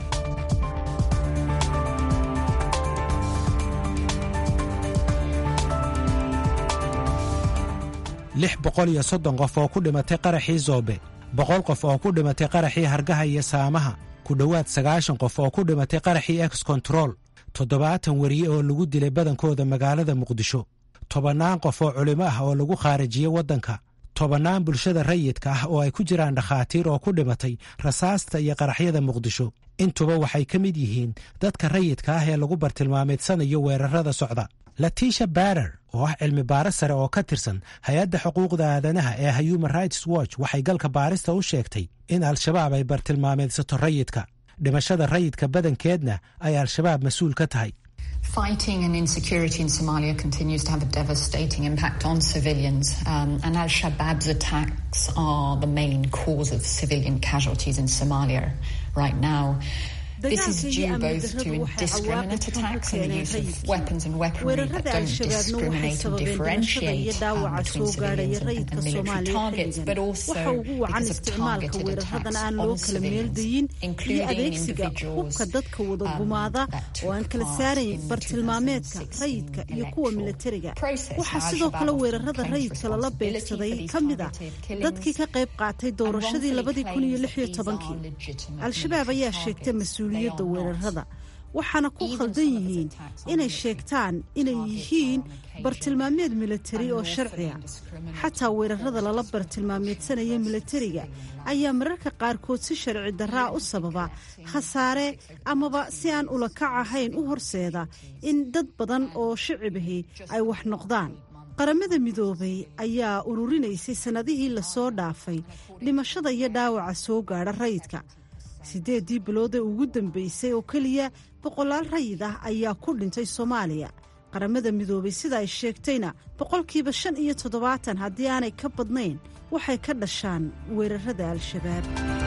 lix boqol iyo soddon qof oo ku dhimatay qaraxii zoobe boqol qof oo ku dhimatay qaraxii hargaha iyo saamaha ku dhowaad sagaashan qof oo ku dhimatay qaraxii ex control toddobaatan weriye oo lagu dilay badankooda magaalada muqdisho tobannaan qof oo culimo ah oo lagu khaarijiyey waddanka tobannaan bulshada rayidka ah oo ay ku jiraan dhakhaatiir oo ku dhimatay rasaasta iyo qaraxyada muqdisho intuba waxay ka mid yihiin dadka rayidka ah ee lagu bartilmaameedsanayo weerarada socda latiisha barer oo ah cilmi baaris sare oo ka tirsan hay-adda xuquuqda aadanaha ee human rights watch waxay galka baarista u sheegtay in al-shabaab ay bartilmaameedsato rayidka dhimashada rayidka badankeedna ay al-shabaab mas-uul ka tahay Fighting and insecurity in Somalia continues to have a devastating impact on civilians, um, and Al Shabaab's attacks are the main cause of civilian casualties in Somalia right now. This is due both to indiscriminate attacks and the use of weapons and weaponry that don't discriminate and differentiate um, between civilians and, and military targets, but also because of targeted attacks on civilians, including individuals dadka wada gumaada oo aan kala saarayn bartilmaameedka rayidka iyo kuwa milatariga waxaa sidoo kale weerarada rayidka lala beegsaday ka mid ah dadkii ka qayb qaatay doorashadii labadii kun iyo lix iyo tobankii al-shabaab ayaa sheegtay mas-uuliyadda weerarada waxaana ku khaldan yihiin inay sheegtaan inay yihiin bartilmaameed milatari oo sharciya xataa weerarada lala bartilmaameedsanaya milatariga ayaa mararka qaarkood si sharci daraa u sababa khasaare amaba si aan ulakac ahayn u horseeda in dad badan oo shicibahi ay wax noqdaan qaramada midoobay ayaa ururinaysay sannadihii lasoo dhaafay dhimashada iyo dhaawaca soo gaadha rayidka siddeeddii biloodee ugu dambaysay oo keliya boqolaal rayid ah ayaa ku dhintay soomaaliya qaramada midoobay sida ay sheegtayna boqolkiiba shan iyo toddobaatan haddii aanay ka badnayn waxay ka dhashaan weerarada al-shabaab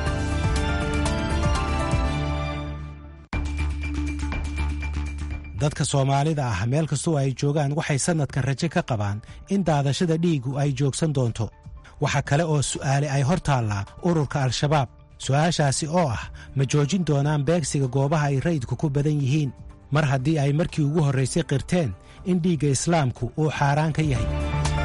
dadka soomaalida ah meel kastoo ay joogaan waxay sannadkan rajo ka qabaan in daadashada dhiigu ay joogsan doonto waxa kale oo su'aale ay hor taallaa ururka al-shabaab su-aashaasi oo ah ma joojin doonaan beegsiga goobaha ay rayidku ku badan yihiin mar haddii ay markii ugu horraysay qirteen in dhiigga islaamku uu xaaraan ka yahay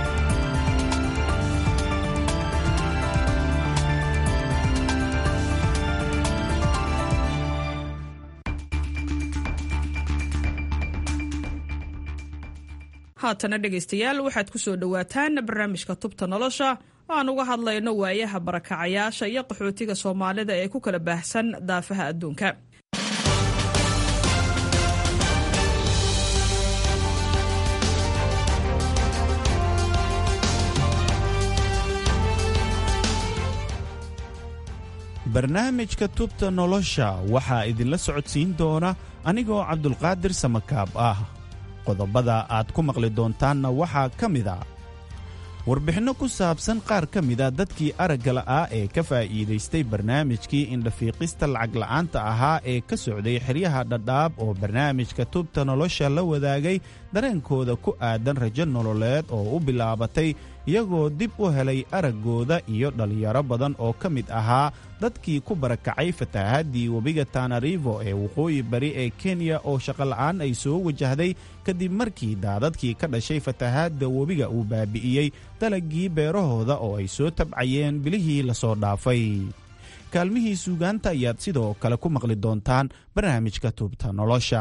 haatana dhegaystayaal waxaad ku soo dhowaataan barnaamijka tubta nolosha aan uga hadlayno waayaha barakacayaasha iyo qaxootiga soomaalida ee ku kala baahsan daafaha adduunka barnaamijka tubta nolosha waxaa idinla socodsiin doona anigoo cabdulqaadir samakaab ah qodobada aad ku maqli doontaanna waxaa ka mid a warbixinno ku saabsan qaar ka mida dadkii aragga la'aa ee ka faa'iidaystay barnaamijkii indhafiiqista lacagla'aanta ahaa ee ka socday xeryaha dhadhaab oo barnaamijka tubta nolosha la wadaagay dareenkooda ku aadan rajo nololeed oo u bilaabatay iyagoo dib u helay araggooda iyo dhallinyaro badan oo ka mid ahaa dadkii ku barakacay fatahaadii webiga tanarivo ee waqooyi bari ee kenya oo shaqola'aan ay soo wajahday kadib markii daadadkii ka dhashay fatahaadda webiga uu baabi'iyey dalagii beerahooda oo ay soo tabcayeen bilihii lasoo dhaafay kaalmihii suugaanta ayaad sidoo kale ku maqli doontaan barnaamijka tuubta nolosha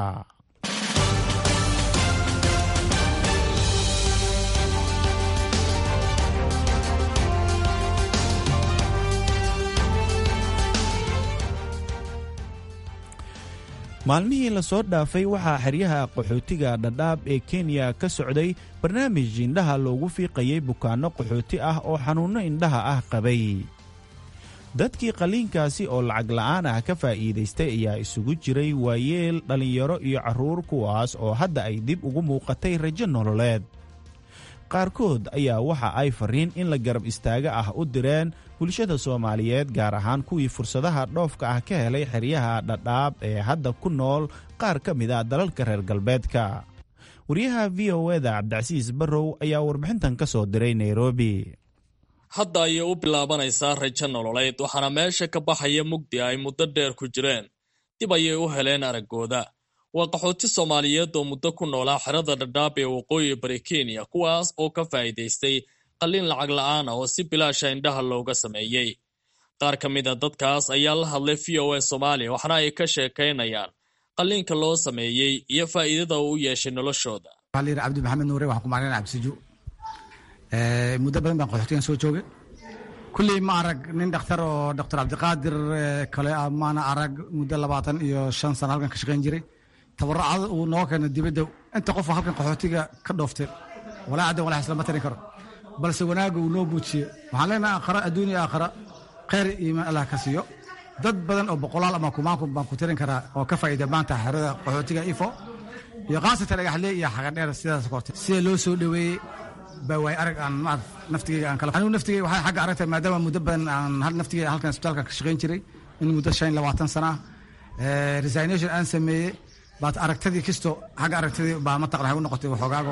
maalmihii lasoo dhaafay waxaa xeryaha qaxootiga dhadhaab ee kenya ka socday barnaamij indhaha loogu fiiqayay bukaanno qaxooti ah oo xanuunno indhaha ah qabay dadkii qaliinkaasi oo lacag la'aan ah ka faa'iidaystay ayaa isugu jiray waayeel dhallinyaro iyo carruur kuwaas oo hadda ay dib ugu muuqatay rajo nololeed qaarkood ayaa waxa ay fariin in la garab istaaga ah u direen bulshada soomaaliyeed gaar ahaan kuwii fursadaha dhoofka ah ka helay xeryaha dhadhaab ee hadda ku nool qaar ka mid a dalalka reer galbeedka wariyaha v o eda cabdicasiis barrow ayaa warbixintan ka soo diray nairobi hadda ayay u bilaabanaysaa rajo nololeed waxaana meesha ka baxaya mugdi ay muddo dheer ku jireen dib ayay u heleen araggooda waa qaxooti soomaaliyeed oo muddo ku noolaa xerada dhadhaab ee waqooyi bari kenya kuwaas oo ka faa'iidaystay qalliin lacag la'aan ah oo si bilaasha indhaha looga sameeyey qaar ka mid a dadkaas ayaa la hadlay v o a soomaaliya waxaana ay ka sheekaynayaan qalliinka loo sameeyey iyo faa'iidada uu u yeeshay noloshooda waxaa cabdi maxamed nuure waxaan ku maclin cabdisiju muddo badan baan qaxootigan soo joogay kulley ma arag nin dhakhtar oo doctor cabdiqaadir kale maana arag muddo labaatan iyo shan sano halkan ka shaqayn jiray tabaracada uu noo keena dibadda inta qofoo halkan qaxootiga ka dhooftay walaa caddan walaa islama tarin karo balse wanaagga uu noo muujiye waxaan leenahay aakhara adduun iyo aakhara khayr iyo iimaan allah ka siiyo dad badan oo boqolaal ama kumaanku baan ku tirin karaa oo ka faa'iida maanta xerada qaxootiga ifo iyo khaasatan dhagaxle iyo xagadheer sidaas korte sida loo soo dhoweeyey baa waay arag aan ma naftigeyga aan kala anigu naftigeyga waxaa xagga aragtay maadaama muddo badan aan hal naftigeyga halkan isbitaalka ka shaqayn jiray in muddo shan labaatan sana ah resignation aan sameeyey baad aragtadii kisto xagga aragtadii baa mataqan waxay u noqotay waxoogaago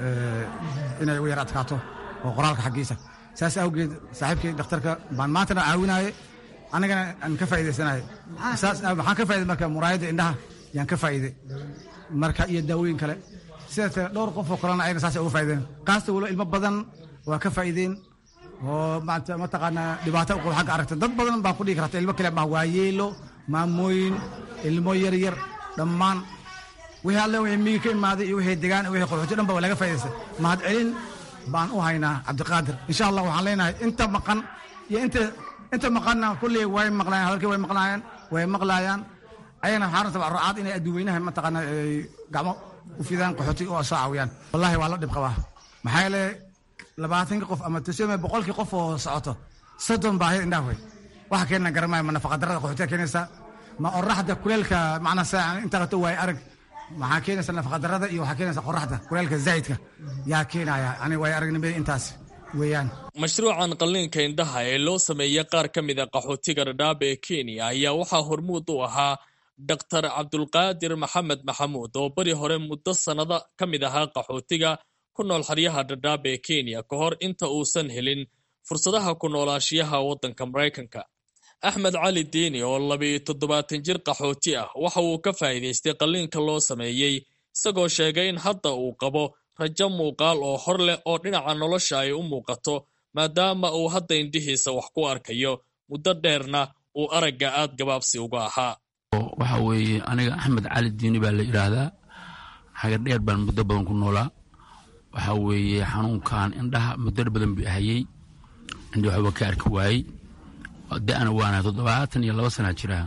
inay u yar adkaato oo qoraalka xaggiisa saas awgeed saaxiibkii dhakhtarka baan maantana caawinaaye anigana aan ka faa'iidaysanayo saas waxaan ka faa'iday marka muraayadda indhaha yaan ka faa'iiday marka iyo daawooyin kale sidaas dhowr qof oo kalena ayna saas uga faa'iideen qaasta walo ilmo badan waa ka faa'iideen oo maanta mataqaanaa dhibaato u qabo xagga aragta dad badan baan ku dhigi karta ilmo kale ma waayeelo maamooyin ilmo yar yar dhammaan wixii alle wixii miyi ka imaaday iyo wixii degaan iyo wixii qaxooti dhan ba waa laga faa'idaystay mahad celin baan u haynaa cabdiqaadir insha allah waxaan leenahay inta maqan iyo inta inta maqanna kulley way maqlayaan hadalkii way maqlaayaan way maqlaayaan ayagana waxaan rabtaa rucaad inay adduweynaha mataqaana ay gacmo u fidaan qaxooti oo soo caawiyaan wallahi waa la dhib qabaa maxaa yeele labaatanka qof ama tuseme boqolkii qof oo socoto soddon baa ahayd indhaha wey waxa keenna garamaya ma nafaqadarada qaxootiga keenaysa ma oraxda kuleelka macnaa saa inta qato waay arag maxaa keenaysa nafaqadarada iyo waxaa keenaysa qoraxda kuleelka zaa'idka yaa keenaya ani waay aragnimada intaas weeyaan mashruucan qalliinka indhaha ee loo sameeyey qaar ka mid a qaxootiga dhadhaab ee kenya ayaa waxaa hormuud u ahaa doktar cabdulqaadir maxamed maxamuud oo beri hore muddo sannado ka mid ahaa qaxootiga ku nool xeryaha dhadhaab ee kenya ka hor inta uusan helin fursadaha ku noolaashiyaha waddanka maraykanka axmed cali diini oo labiiyo toddobaatan jir qaxooti ah waxa uu ka faa'iidaystay qalliinka loo sameeyey isagoo sheegay in hadda uu qabo rajo muuqaal oo hor leh oo dhinaca nolosha ay u muuqato maadaama uu hadda indhihiisa wax ku arkayo muddo dheerna uu aragga aad gabaabsi uga ahaa waxa weeye aniga axmed cali diini baa la yidhaahdaa xagar dheer baan muddo badan ku noolaa waxa weeye xanuunkan indhaha muddo badan bi ahayey indhi waxba ka arki waayey da-ana waana toddobaatan iyo laba sanaa jiraa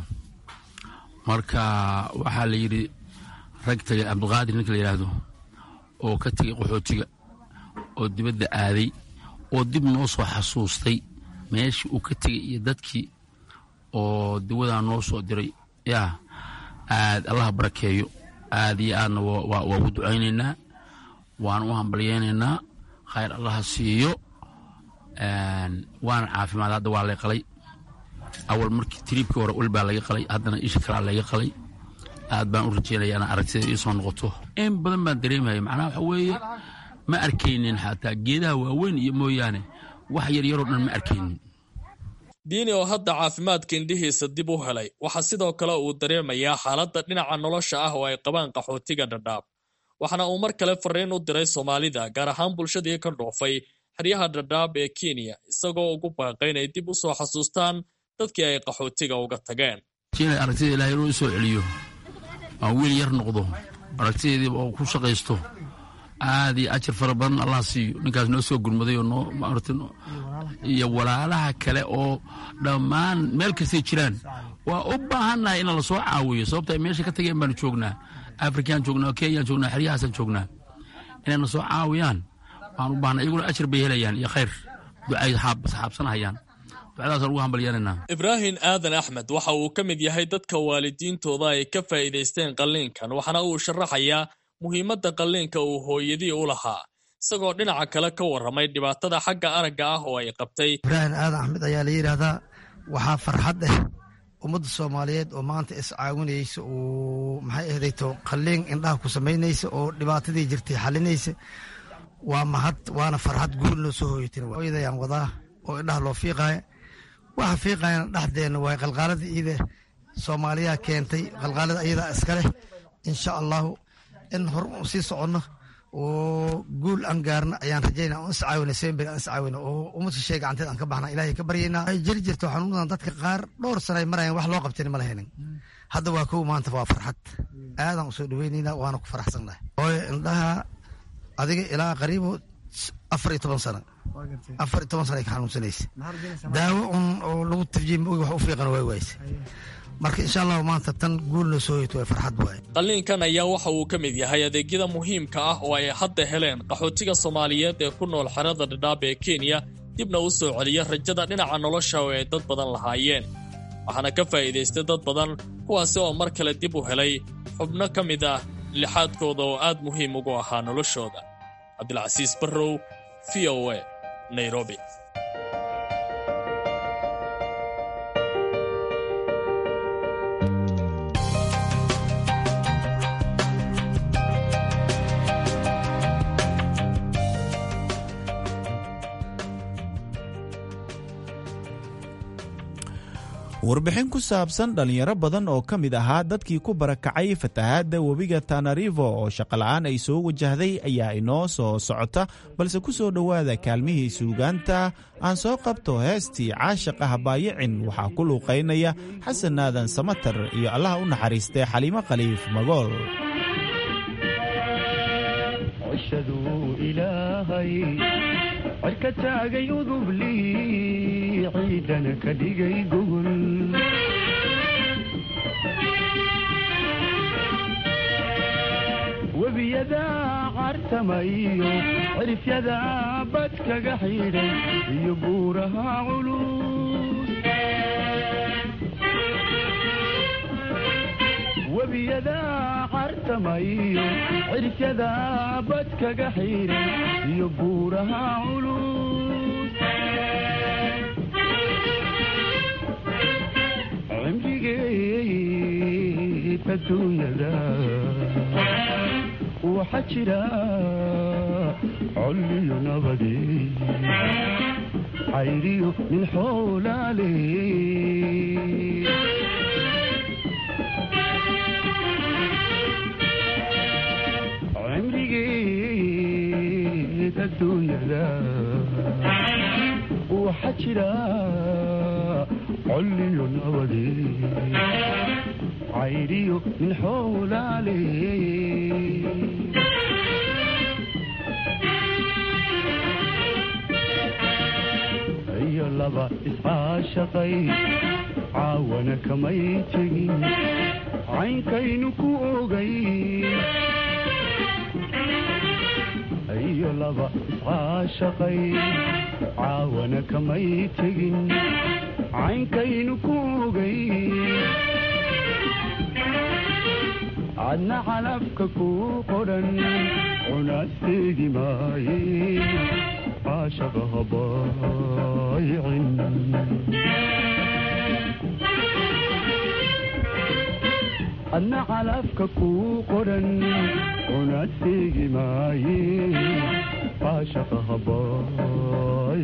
marka waxaa la yidhi rag tagay cabdiqaadir ninka la yidhaahdo oo ka tegay qaxootiga oo dibadda aaday oo dib noo soo xasuustay meeshii uu ka tegay iyo dadkii oo dawadaa noo soo diray yaa aad allaha barakeeyo aad iyo aadna waa ugu ducaynaynaa waana u hambalyeynaynaa khayr allaha siiyo waana caafimaad hadda waa lay qalay awal markii tiriibkii hore ul baa laga qalay haddana isha kalaa laga qalay aad baan u rajeynaya inaan aragtida ii soo noqoto in badan baan dareemaya macnaha waxa weeye ma arkaynin xataa geedaha waaweyn iyo mooyaane wax yaryaroo dhan ma arkaynin diini oo hadda caafimaadka indhihiisa dib u helay waxaa sidoo kale uu dareemayaa xaaladda dhinaca nolosha ah oo ay qabaan qaxootiga dhadhaab waxaana uu mar kale fariin u diray soomaalida gaar ahaan bulshadii ka dhoofay xeryaha dhadhaab ee kenya isagoo ugu baaqay inay dib u soo xasuustaan dadkii ay qaxootiga uga tageen inay aragtida ilahay inuu isoo celiyo aan wiil yar noqdo aragtideedii oo ku shaqaysto aad iyo ajar fara badan allah siiyo ninkaas noo soo gurmaday oo noo iyo walaalaha kale oo dhammaan meel kastay jiraan waa u baahannahay in lasoo caawiyo sababta ay meesha ka tageen baanu joognaa afrikaan joognaa kenyaan joognaa xeryahaasaan joognaa inay na soo caawiyaan waan u baahnay iyaguna ajar bay helayaan iyo khayr ducay xaabsanahayaan ducadaasaan ugu hambalyananaa ibraahim aadan axmed waxa uu ka mid yahay dadka waalidiintooda ay ka faa'iidaysteen qalliinkan waxaana uu sharaxayaa muhiimadda qalliinka uu hooyadii u lahaa isagoo dhinaca kale ka warramay dhibaatada xagga aragga ah oo ay qabtay ibraahim aadan axmed ayaa la yidhaahdaa waxaa farxad ah ummadda soomaaliyeed oo maanta is caawinaysa oo maxay ahdayto qalliin indhaha ku samaynaysa oo dhibaatadii jirtay xalinaysa waa mahad waana farxad guul loo soo hooyatin hooyadayaan wadaa oo indhaha loo fiiqaaya waxa fiiqayana dhexdeenna waay qalqaalada iida soomaaliyaa keentay qalqaalada ayadaa iska leh insha allahu in hor u sii soconno oo guul aan gaarna ayaan rajaynaa oo iscaawina semberi aan iscaawina oo ummadka shee gacanteed aan ka baxna ilaahay ka baryaynaa ay jiri jirto xanuunadan dadka qaar dhowr sana ay marayaan wax loo qabteen ma lahanin hadda waa kow maanta waa farxad aadaan usoo dhaweynaynaa waana ku faraxsannahay hooyo indhaha adiga ilaa qariibo afar iyo toban sana afar iyo toban sana ay ka xanuunsanaysa daawo un oo lagu tafjiim ogi wax u fiiqana waa waaysa marka insha allahu maanta tan guulna soo hoyto waa farxad waaye qalliinkan ayaa waxa uu ka mid yahay adeegyada muhiimka ah oo ay hadda heleen qaxootiga soomaaliyeed ee ku nool xerada dhadhaab ee kenya dibna u soo celiya rajada dhinaca nolosha oo ay dad badan lahaayeen waxaana ka faa'iidaystay dad badan kuwaasi oo mar kale dib u helay xubno ka mid ah lixaadkooda oo aad muhiim ugu ahaa noloshooda cabdilcasiis barrow v o a nairobi warbixin ku saabsan dhallinyaro badan oo ka mid ahaa dadkii ku barakacay fatahaadda webiga tanarivo oo shaqola'aan ay soo wajahday ayaa inoo soo socota balse ku soo dhowaada kaalmihii suugaanta aan soo qabto heestii caashaqa habaayicin waxaa ku luuqaynaya xasan aadan samatar iyo allaha u naxariistay xaliimo khaliif magool cirka taagay udublii ciidana ka dhigay gogol webiyada cartamayo cirifyada badkaga xidhay iyo buuraha culus webiyada cartamayo cirifyada badkaga xidhay iyo buuraha culus cimrigeed adduunyada waxa jira colliyo nabade cayriyo nin xoolaale cimrigeed adduunyada waxa jira colliyo nabade cayriyo nin xoolaale iyo laba iscaashaqay caawana kamay tegin caynkaynu ku ogay iyo laba iscaashaqay caawana kamay tegin caynkaynu ku ogay cadna calafka ku qodhan cunaasteegi maaye caashaqa habaayicin adna calafka kuu qoran una seegi maaye caashaqa habaay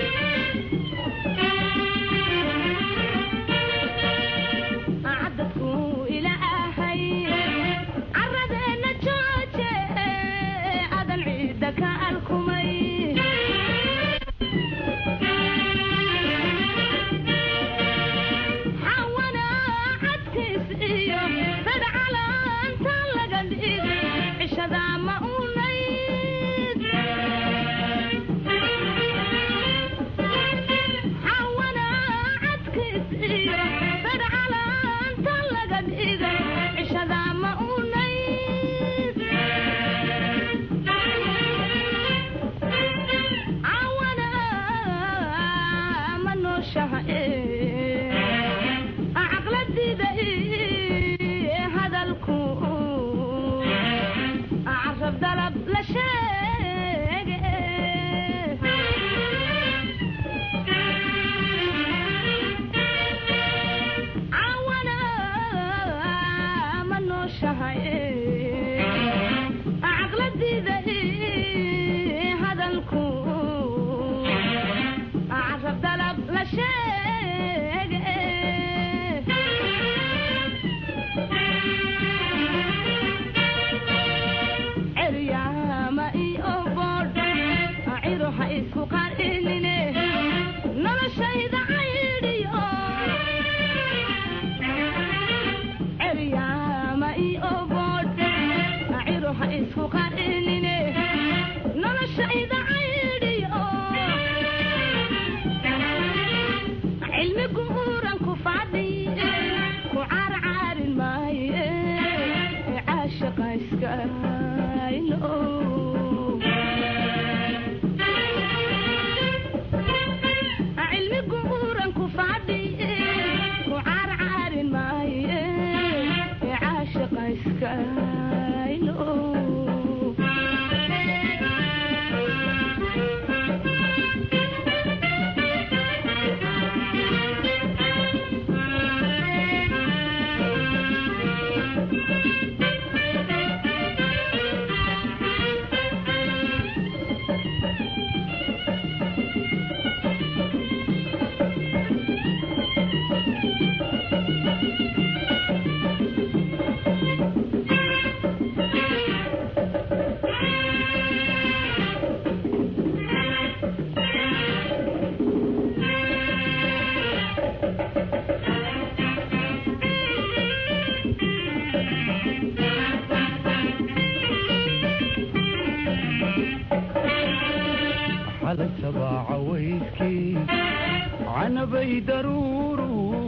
canabay daruuru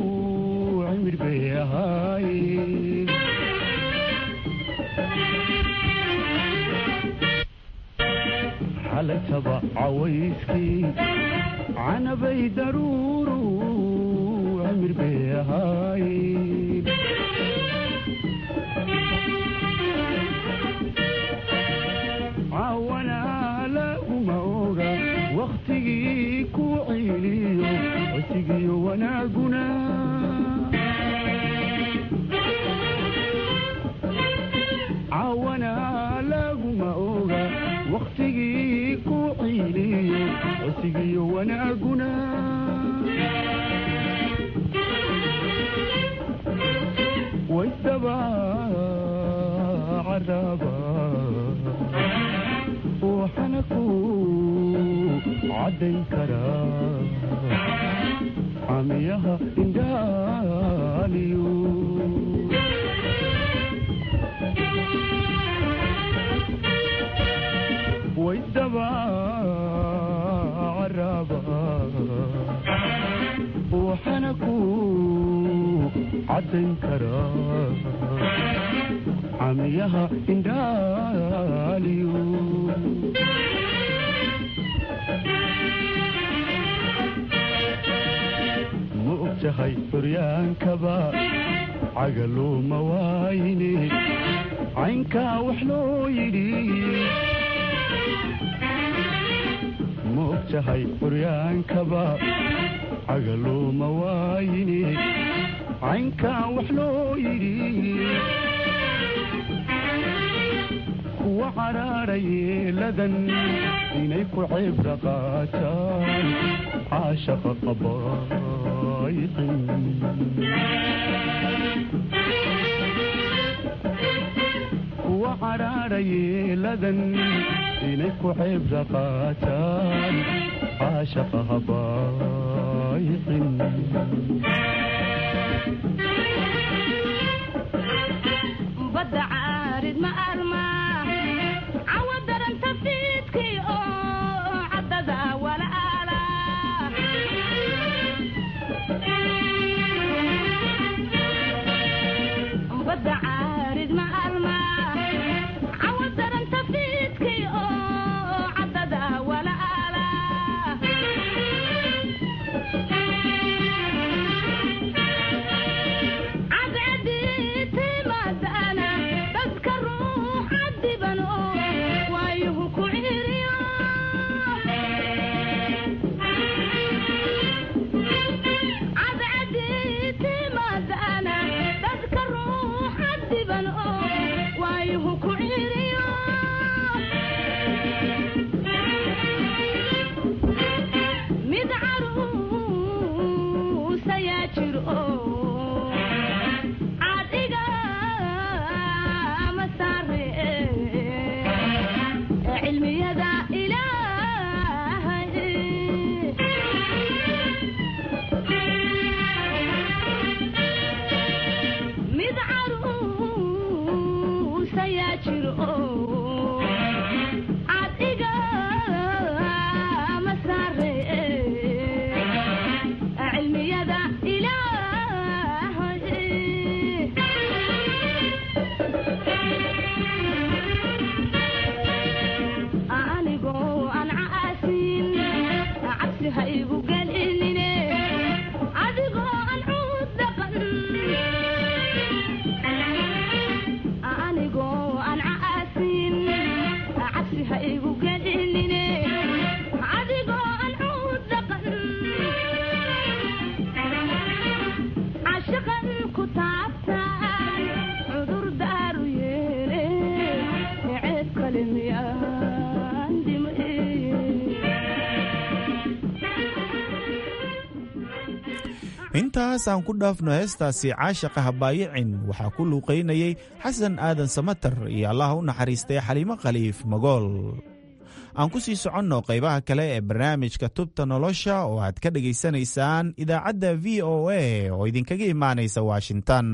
cimir bay ahaaye xalataba cawayskii canabay daruuru cimir bay ahaaye cawana laguma oga wakhtigii ku ciiliyo cosigiyo wanaaguna cawana laguma oga wakhtigii ku ciiliyo cosigiyo wanaaguna waydaba caraba waxana ku caddayn karaa camiyaha indhaaliyo waydaba caraba waxana ku caddayn karaa camiyaha indhaaliyo ma og tahay xuryaankaba cagaluuma waayne caynkaa wax loo yidhi ma og tahay xuryaankaba xagalooma waayine caynkaa wax loo yidhi kuwa cadhaadha yeeladan inay ku cibra qaataan caashaqa qabaaycin kuwa cadhaadha yeeladan inay ku cibra qaataan caashaqa habaaycin badda caarid ma arma cawa daranta fiidkii oo caddada walaala badda caarid ma arma cawa daranta fiidkii oo caddada walaala mid caruusa yaa jiro cadiga ma saare cilmiyada ilaahay mid caruusa yaa jiro cadiga ma saare cilmiyada ilaahay anigoo aan caasin cabsi ha igu gelinine adigoo aan cuud dhaqan anigoo aan caasin cabsi ha igu gelinine adigoo aan cuud dhaqan cashaqan ku taabtaan cudur daaru yeele ceeb kale miyaan intaas aan ku dhaafno heestaasi caashaqa habaayicin waxaa ku luuqaynayay xasan aadan samatar iyo allaha u naxariistay xaliimo khaliif magool aan ku sii soconno qaybaha kale ee barnaamijka tubta nolosha oo aad ka dhegaysanaysaan idaacadda v o a oo idinkaga imaanaysa washington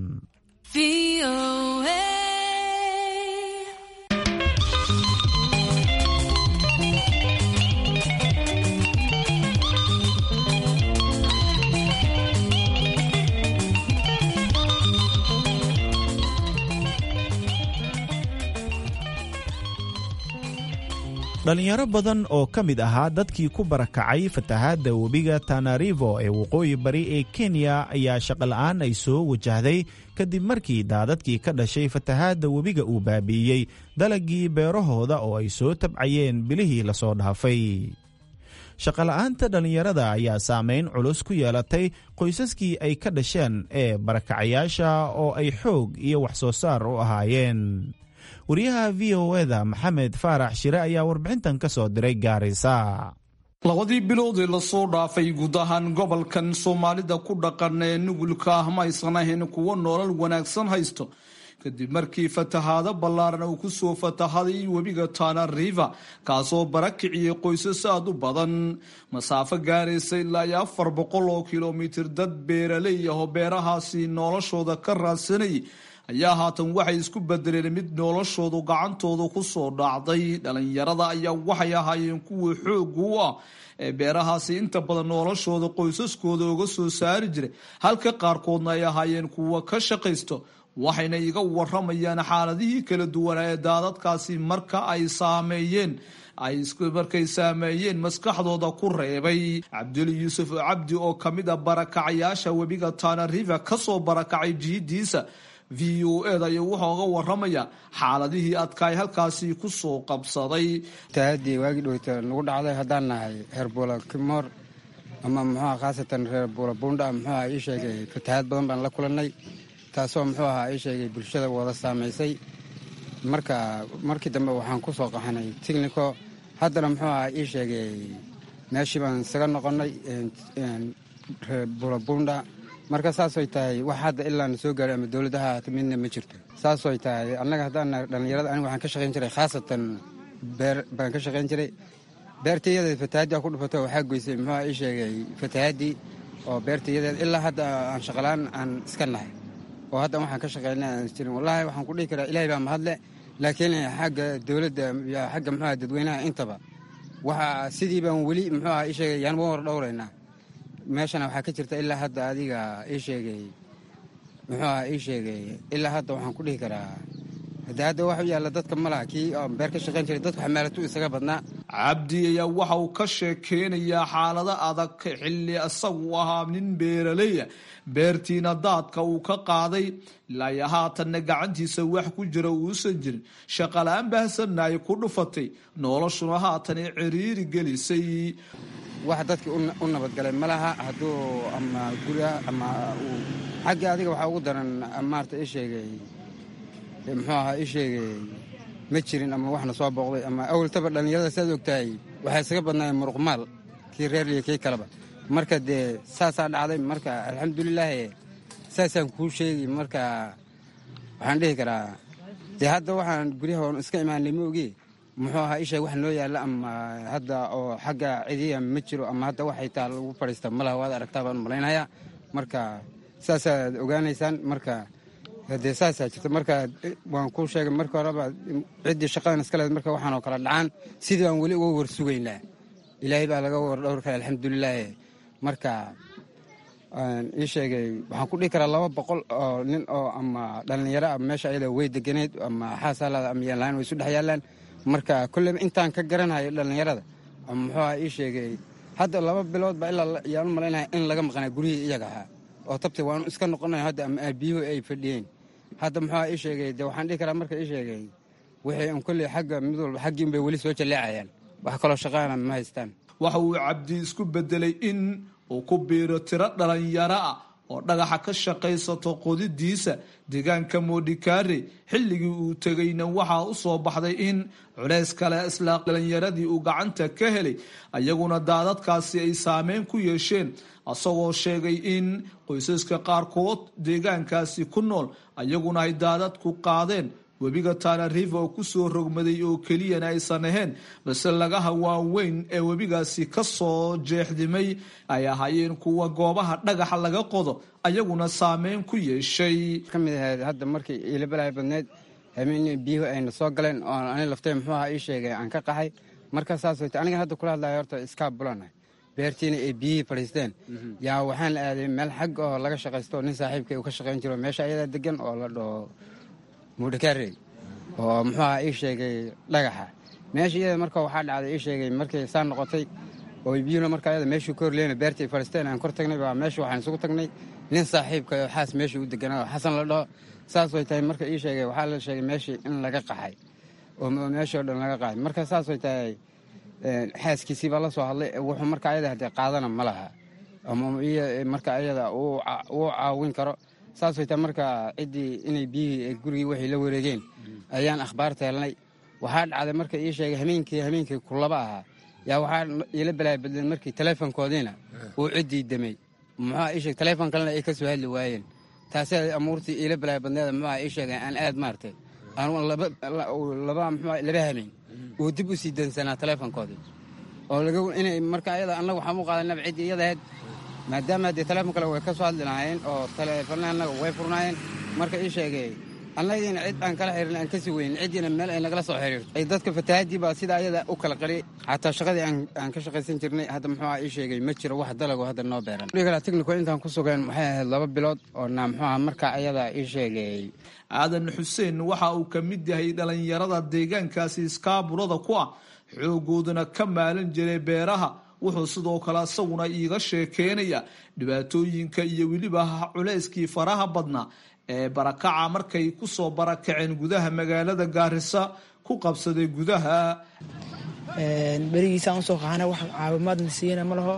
dhalinyaro badan oo ka mid ahaa dadkii ku barakacay fatahaadda webiga tanarivo ee waqooyi bari ee kenya ayaa shaqola'aan ay soo wajahday kadib markii daadadkii ka dhashay fatahaadda webiga uu baabi'iyey dalagii beerahooda oo ay soo tabcayeen bilihii lasoo dhaafay shaqola'aanta dhallinyarada ayaa saameyn culus ku yeelatay qoysaskii ay ka dhasheen ee barakacayaasha oo ay xoog iyo wax soo saar u ahaayeen wariyaha v o eda maxamed faarax shire ayaa warbixintan ka soo diray gaarisa labadii biloodee lasoo dhaafay guud ahaan gobolkan soomaalida ku dhaqan ee nugulka ah ma aysan ahayn kuwo nolol wanaagsan haysto kadib markii fatahaado ballaaran uu kusoo fatahaday webiga tana river kaasoo barakiciyey qoysas aad u badan masaafo gaaraysa ilaa iyo afar boqol oo kilomitir dad beeraley ahoo beerahaasi noloshooda ka raadsanay ayaa haatan waxay isku bedeleen mid noloshoodu gacantooda kusoo dhacday dhalinyarada ayaa waxay ahaayeen kuwii xoogu u ah ee beerahaasi inta badan noloshooda qoysaskooda uga soo saari jiray halka qaarkoodna ay ahaayeen kuwa ka shaqaysto waxayna iga waramayaan xaaladihii kala duwanaa ee daadadkaasi marka ay saameeyeen ay markay saameeyeen maskaxdooda ku reebay cabduli yuusuf cabdi oo kamid a barakacayaasha webiga tana river kasoo barakacay jihidiisa v o eda iyo wuxuu oga waramaya xaaladihii adkaay halkaasi kusoo qabsaday taadii waagii dhowta nagu dhacday haddaan nahay herbula kimoor ama muxuuaha khaasatan reer buulabuundha muxuuaha ii sheegay fatahaad badan baan la kulannay taasoo muxuu ahaa ii sheegay bulshada wada saamaysay marka markii dambe waxaan ku soo qaxanay tignico haddana muxuu ahaa ii sheegay meeshii baan isaga noqonnay reer buulabuundha marka saasoy tahay wax hadda ilaa na soo gaaray ama dowladaha haata midna ma jirto saasoy tahay annaga haddaan dhallinyarada aniga waxaan ka shaqayn jiray khaasatan beer baan ka shaqayn jiray beertayadeed fatahaaddi ku dhufato waxaa goysay muxuuha ii sheegay fatahaaddii oo beertayadeed ilaa hadda aan shaqalaan aan iska nahay oo hadda waxaan ka shaqaynay aan jirin wallaahi waxaan ku dhihi karaa ilaahay baa mahadle laakiin xagga dowladda iyo xagga muxuuha dadweynaha intaba waxa sidii baan weli muxuuha ii sheegay yaan ma war dhowraynaa meeshana waxaa ka jirta ilaa hadda adiga ii sheegay muxuuha ii sheegay ilaa hadda waxaan ku dhihi karaa hade hadda wax u yaalla dadka ma laha kii oo beer ka shaqayn jiray dadku xamaalatu isaga badnaa cabdi ayaa waxa uu ka sheekeynayaa xaalado adag xilli isagu ahaa nin beeraleya beertiina daadka uu ka qaaday ilaa haatanna gacantiisa wax ku jira uusan jirin shaqala-aan baahsanna ay ku dhufatay noloshuna haatan ay ciriiri gelisay wax dadkii u nabadgalay ma laha hadduu ama guriga ama uu xagga adiga waxaa ugu daran maarta ii sheegay muxuu ahaa ii sheegay ma jirin ama waxna soo booqday ama awaltaba dhallinyarada siaad ogtahay waxaa isaga badnaayeen muruqmaal kii reerliya kii kaleba marka dee saasaa dhacday marka alxamdulilaahi saasaan kuu sheegi marka waxaan dhihi karaa dee hadda waxaan guryaha oon iska imaanay ma ogi muxuu ahaa isheeg wax noo yaalla ama hadda oo xagga cidiya ma jiro ama hadda waxay taa lagu fadhiista malaha waad aragtaa baan malaynayaa marka saasaad ogaanaysaan marka dee saasaa jirta marka waan kuu sheegay marka horeba ciddii shaqadan iska leed marka waxaanoo kala dhacaan sidii baan weli uga war sugaynaa ilaahay baa laga war dhowr kale alxamdulilaahi marka ii sheegay waxaan ku dhihi karaa laba boqol oo nin oo ama dhallinyaro a meesha ayada way deganeed ama xaasalaada ama yaanlahaan way isu dhex yaallaan marka kolleyba intaan ka garanayo dhallinyarada muxuu aha ii sheegay hadda laba bilood baa ilaa yaan u malaynaya in laga maqnaa guryihii iyaga ahaa oo tabti waanu iska noqonay hadda ama aabiyuhu ay fadhiyeen hadda muxuu ii sheegay de waxaan dhihi karaa marka ii sheegay wixii un kolley xagga mid walba xaggii unbay weli soo jalleecayaan wax kaloo shaqaana ma haystaan waxa uu cabdi isku bedelay in uu ku biiro tiro dhalinyaro ah oo dhagaxa ka shaqaysato qodidiisa deegaanka modikaare xilligii uu tegayna waxaa u soo baxday in culays kale isla dhalinyaradii uu gacanta ka helay ayaguna daadadkaasi ay saameyn ku yeesheen asagoo sheegay in qoysaska qaarkood deegaankaasi ku nool ayaguna ay daadadku qaadeen webiga tana river oo kusoo rogmaday oo keliyana aysan ahayn balse lagaha waaweyn ee webigaasi ka soo jeexdimay ay ahaayeen kuwa goobaha dhagaxa laga qodo ayaguna saameyn ku yeeshay ka mid ahayd hadda markii iilabalaha badneed habeen biyuhu ayna soo galeen oo ani laftay muxuu aha ii sheegay aan ka qaxay marka saas wayta aniga hadda kula hadlaya horta iskaa bulana beertiina ay biyihii fadhiisteen yaa waxaan aaday meel xag oo laga shaqaysto nin saaxiibkay uu ka shaqayn jiro meesha ayadaa degan oo la dhaho mudhakaarey oo muxuu aha ii sheegay dhagaxa meesha iyada marka waxaa dhacday ii sheegay markay saa noqotay oo biyuhuna marka ayada meeshuu ka horleena beertii fadhiisteen aan kor tagnay baa meesha waxaan isugu tagnay nin saaxiibka oo xaas meeshii u deganaa oo xasan la dhaho saas way tahay marka ii sheegay waxaa la sheegay meeshii in laga qaxay oo meeshii oo dhan laga qaxay marka saas way tahay xaaskiisii baa la soo hadlay wuxuu marka ayada hadee qaadana ma laha ama marka ayada uu caawin karo saas way tahay marka ciddii inay biyihii gurigii waxay la wareegeen ayaan akhbaarta helnay waxaa dhacday marka ii sheegay hameenkii hameenkii kulaba ahaa yaa waxaa iila balaa badleen markii teleefonkoodiina uu ciddii demay muxuuha ii sheeg teleefon kalena ay ka soo hadli waayeen taasi amuurtii iila balaa badneeda muxuuha ii sheegay aan aad maartay aan laba laba muxuuha laba hameen uu dib u sii dansanaa teleefonkoodii oo laga inay marka ayada annaga waxaan u qaadanaba ciddii iyada ahayd maadaama haddee teleefon kale way ka soo hadli lahaayeen oo teleefonna annaga way furnaayeen marka ii sheegay annagiina cid aan kala xirin aan kasii weynin ciddiina meel ay nagala soo xiriirto ay dadka fatahaadii baa sida ayada u kala qariyay xataa shaqadii aan ka shaqaysan jirnay hadda muxuuha ii sheegay ma jiro wax dalago hadda noo beeran dhigala technico intaan ku sugeen waxay ahayd laba bilood oo na muxuuha marka ayada ii sheegay aadan xuseen waxa uu ka mid yahay dhalinyarada deegaankaasi iskaaburada ku ah xoogooduna ka maalin jiray beeraha wuxuu sidoo kale isaguna iiga sheekeynaya dhibaatooyinka iyo weliba culayskii faraha badnaa ee barakaca markay ku soo barakaceen gudaha magaalada gaarisa ku qabsaday gudaha berigiisaan usoo qaxana wax caawimaadna siiyana ma laho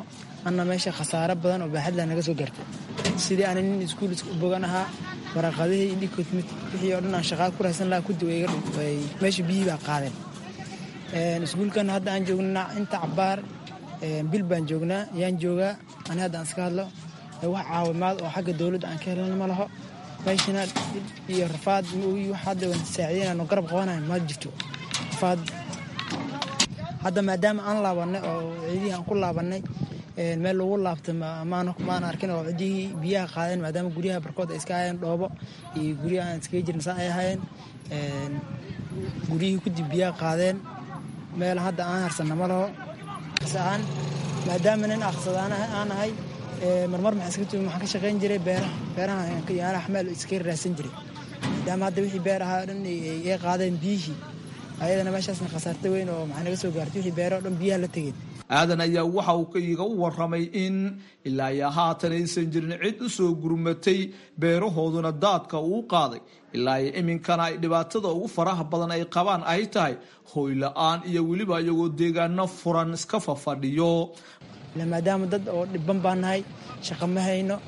anna meesha khasaaro badan oo baaxadla naga soo gaartay sidii ana nin iskuul bogan ahaa waraqadihii indhikoodmid wixii oo dhan aan shaqaa ku raadsan lahaa kudi way meesha biyihii baa qaadeen iskuulkan hadda aan joognaa inta cabaar bil baan joognaa yaan joogaa ani hadda aan iska hadlo wax caawimaad oo xagga dowladda aan ka helana ma laho meeshana iyo rafaad wax hadda saacideynano garab qabanayo ma jirto rafaad hadda maadaama aan laabanay oo ciidihii aan ku laabanay meel lagu laabta maan arkin oo cidihii biyaha qaadeen maadaama guryaha barkood ay iska ahayeen dhoobo iyo guryaha aan iskaga jirna saa ay ahaayeen guryihii kudib biyaha qaadeen meel hadda aan harsanna ma laho aan maadaama nin aqsadaan aan ahay marmar maxaan ka shaqayn jiray beeraha beeraha yaala xameel iska raadsan jiray maadaama hadda wixii beer ahaa dhan ay qaadeen biyihii ayadana meeshaasna khasaarta weyn oo maxaa naga soo gaartay wixii beero o dhan biyaha la tegeen aadan ayaa waxa uu iga waramay in ilaa iyo haatan aysan jirin cid u soo gurmatay beerahooduna daadka uu qaaday ilaa iyo iminkana ay dhibaatada ugu faraha badan ay qabaan ay tahay hooy la-aan iyo weliba iyagoo deegaano furan iska fafadhiyo maadaama dad oo dhiban baa nahay shaqo ma hayno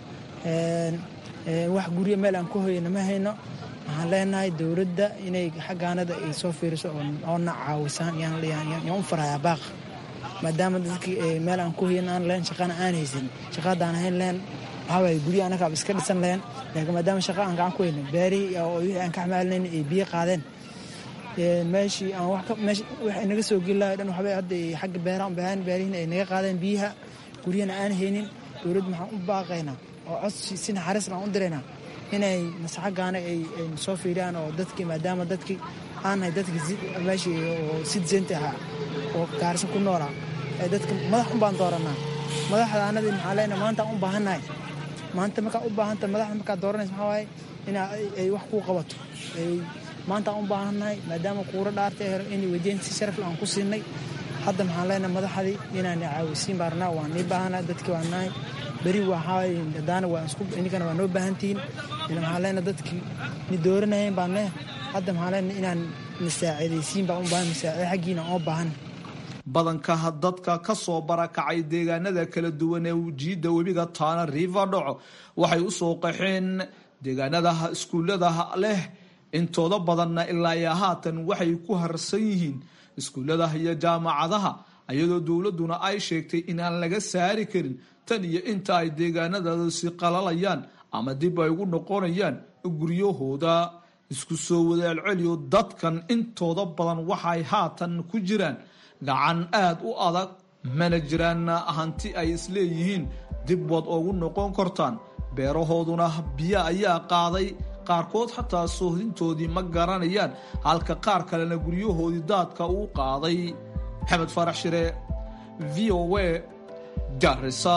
wax guryo meel aan ku hoyana ma hayno waxaan leenahay dowladda inay xaggaanada ay soo fiiriso oona caawisaan yaan u farayaa baaq maadaama dadkii meel aan ku hoyan aan leen shaqana aan haysan shaqa haddaan ahayn leen waxawaay guryo anagaaba iska dhisan leen laakiin maadaama shaqa aan gacan ku hayno beerihii oo wixii aan ka xamaalinayn ay biyo qaadeen meeshii aan wax naga soo geli lahay dhan waxbay hadda xagga beeraha baahan beerihiin ay naga qaadeen biyaha guryana aan haynin dowladda maxaan u baaqaynaa oo codsi si naxariisna aan u diraynaa inay masaxagaana ay soo fiiriyaan oo dadkii maadaama dadkii aan nahay dadkii meeshii oo citizenka ahaa oo gaarisa ku noolaa ee dadka madax un baan dooranaa madaxda anadii maxaa leenahay maanta aan u baahannahay maanta markaa u baahanta madaxda markaa dooranaysa maxaa waaye ina ay wax kuu qabato maanta aan u baahannahay maadaama kuuro dhaarta in weydiin si sharaf aan ku siinay hadda maxaan leenahay madaxdii inaan caawisiin baarnaa waan nii baahanaa dadkii waan nahay beri waxaa hadaana waa isku ininkana waa noo baahantihiin maxaan leenahay dadkii ni dooranayeen baan ne hadda maxaan leenahay inaan ni saacidaysiin baan u baahan masaacide xaggiina oo baahan badanka dadka ka soo barakacay deegaanada kala duwan ee jiidda webiga taana river dhaco waxay u soo qaxeen deegaanada iskuullada leh intooda badanna ilaa iyo haatan waxay ku harsan yihiin iskuullada iyo jaamacadaha iyadoo dowladduna ay sheegtay inaan laga saari karin tan iyo inta ay deegaanadaasi qalalayaan ama dib ay ugu noqonayaan guryahooda isku soo wadaalceliyo dadkan intooda badan waxay haatan ku jiraan gacan aada u adag mana jiraan hanti ay isleeyihiin dib waad ugu noqon kartaan beerahooduna biyo ayaa qaaday qaarkood xataa soohdintoodii ma garanayaan halka qaar kalena guryahoodii daadka uu qaaday maxamed farax shire v o a garisa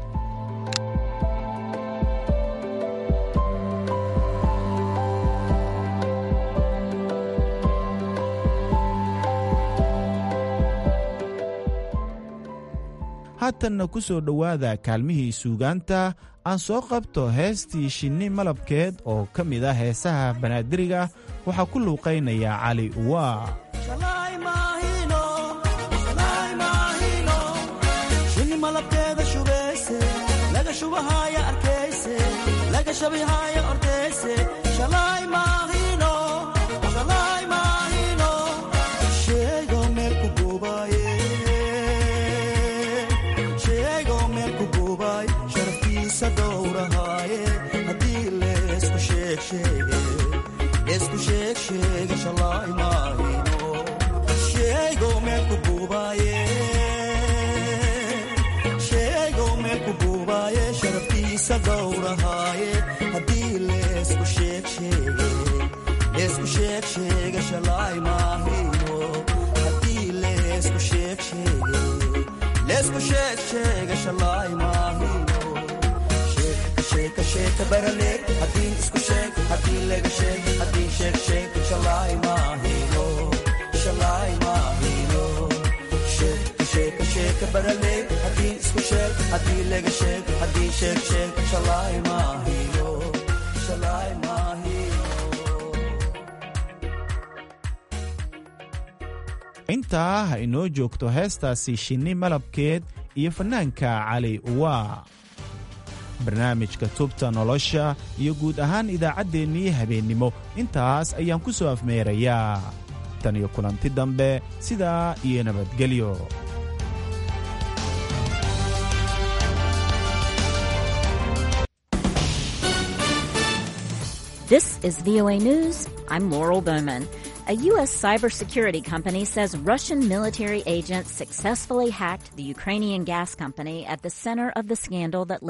haatanna ku soo dhowaada kaalmihii suugaanta aan soo qabto heestii shinni malabkeed oo ka mid ah heesaha banaadiriga waxaa ku luuqaynaya cali uwaa shinni malabkeeda shubayse laga shubahaya arkayse laga shabihaya ordayse shalay maahino shalay maahino sheego meel ku gubaye sheego meel ku gubay sharaftiisa dhowrahaaye haddii leesku sheeg sheege leesku sheeg sheege shalay maahino sheego meel ku gubaye sheego meel ku gubaye sharaftiisa dhowrahaaye haddii leesku sheeg sheege leesku sheeg sheege shalay maahino haddii leesku sheeg sheege leesku sheeg sheege shalay maahino sheeka sheeka sheeka barale haddii isku sheeg haddii laga sheeg haddii sheeg sheeg shalay maahino shalay maahino sheeka sheeka sheeka barale haddii isku sheeg haddii laga sheeg haddii sheeg sheeg shalay maahino shalay maahino intaa ha inoo joogto heestaasi shinni malabkeed iyo fannaanka cali uwa barnaamijka tubta nolosha iyo guud ahaan idaacaddeenii habeennimo intaas ayaan ku soo afmeerayaa tan iyo kulanti dambe sidaa iyo nabadgelyo This is VOA News. I'm Laurel Bowman. A U.S. cybersecurity company says Russian military agents successfully hacked the Ukrainian gas company at the center of the scandal that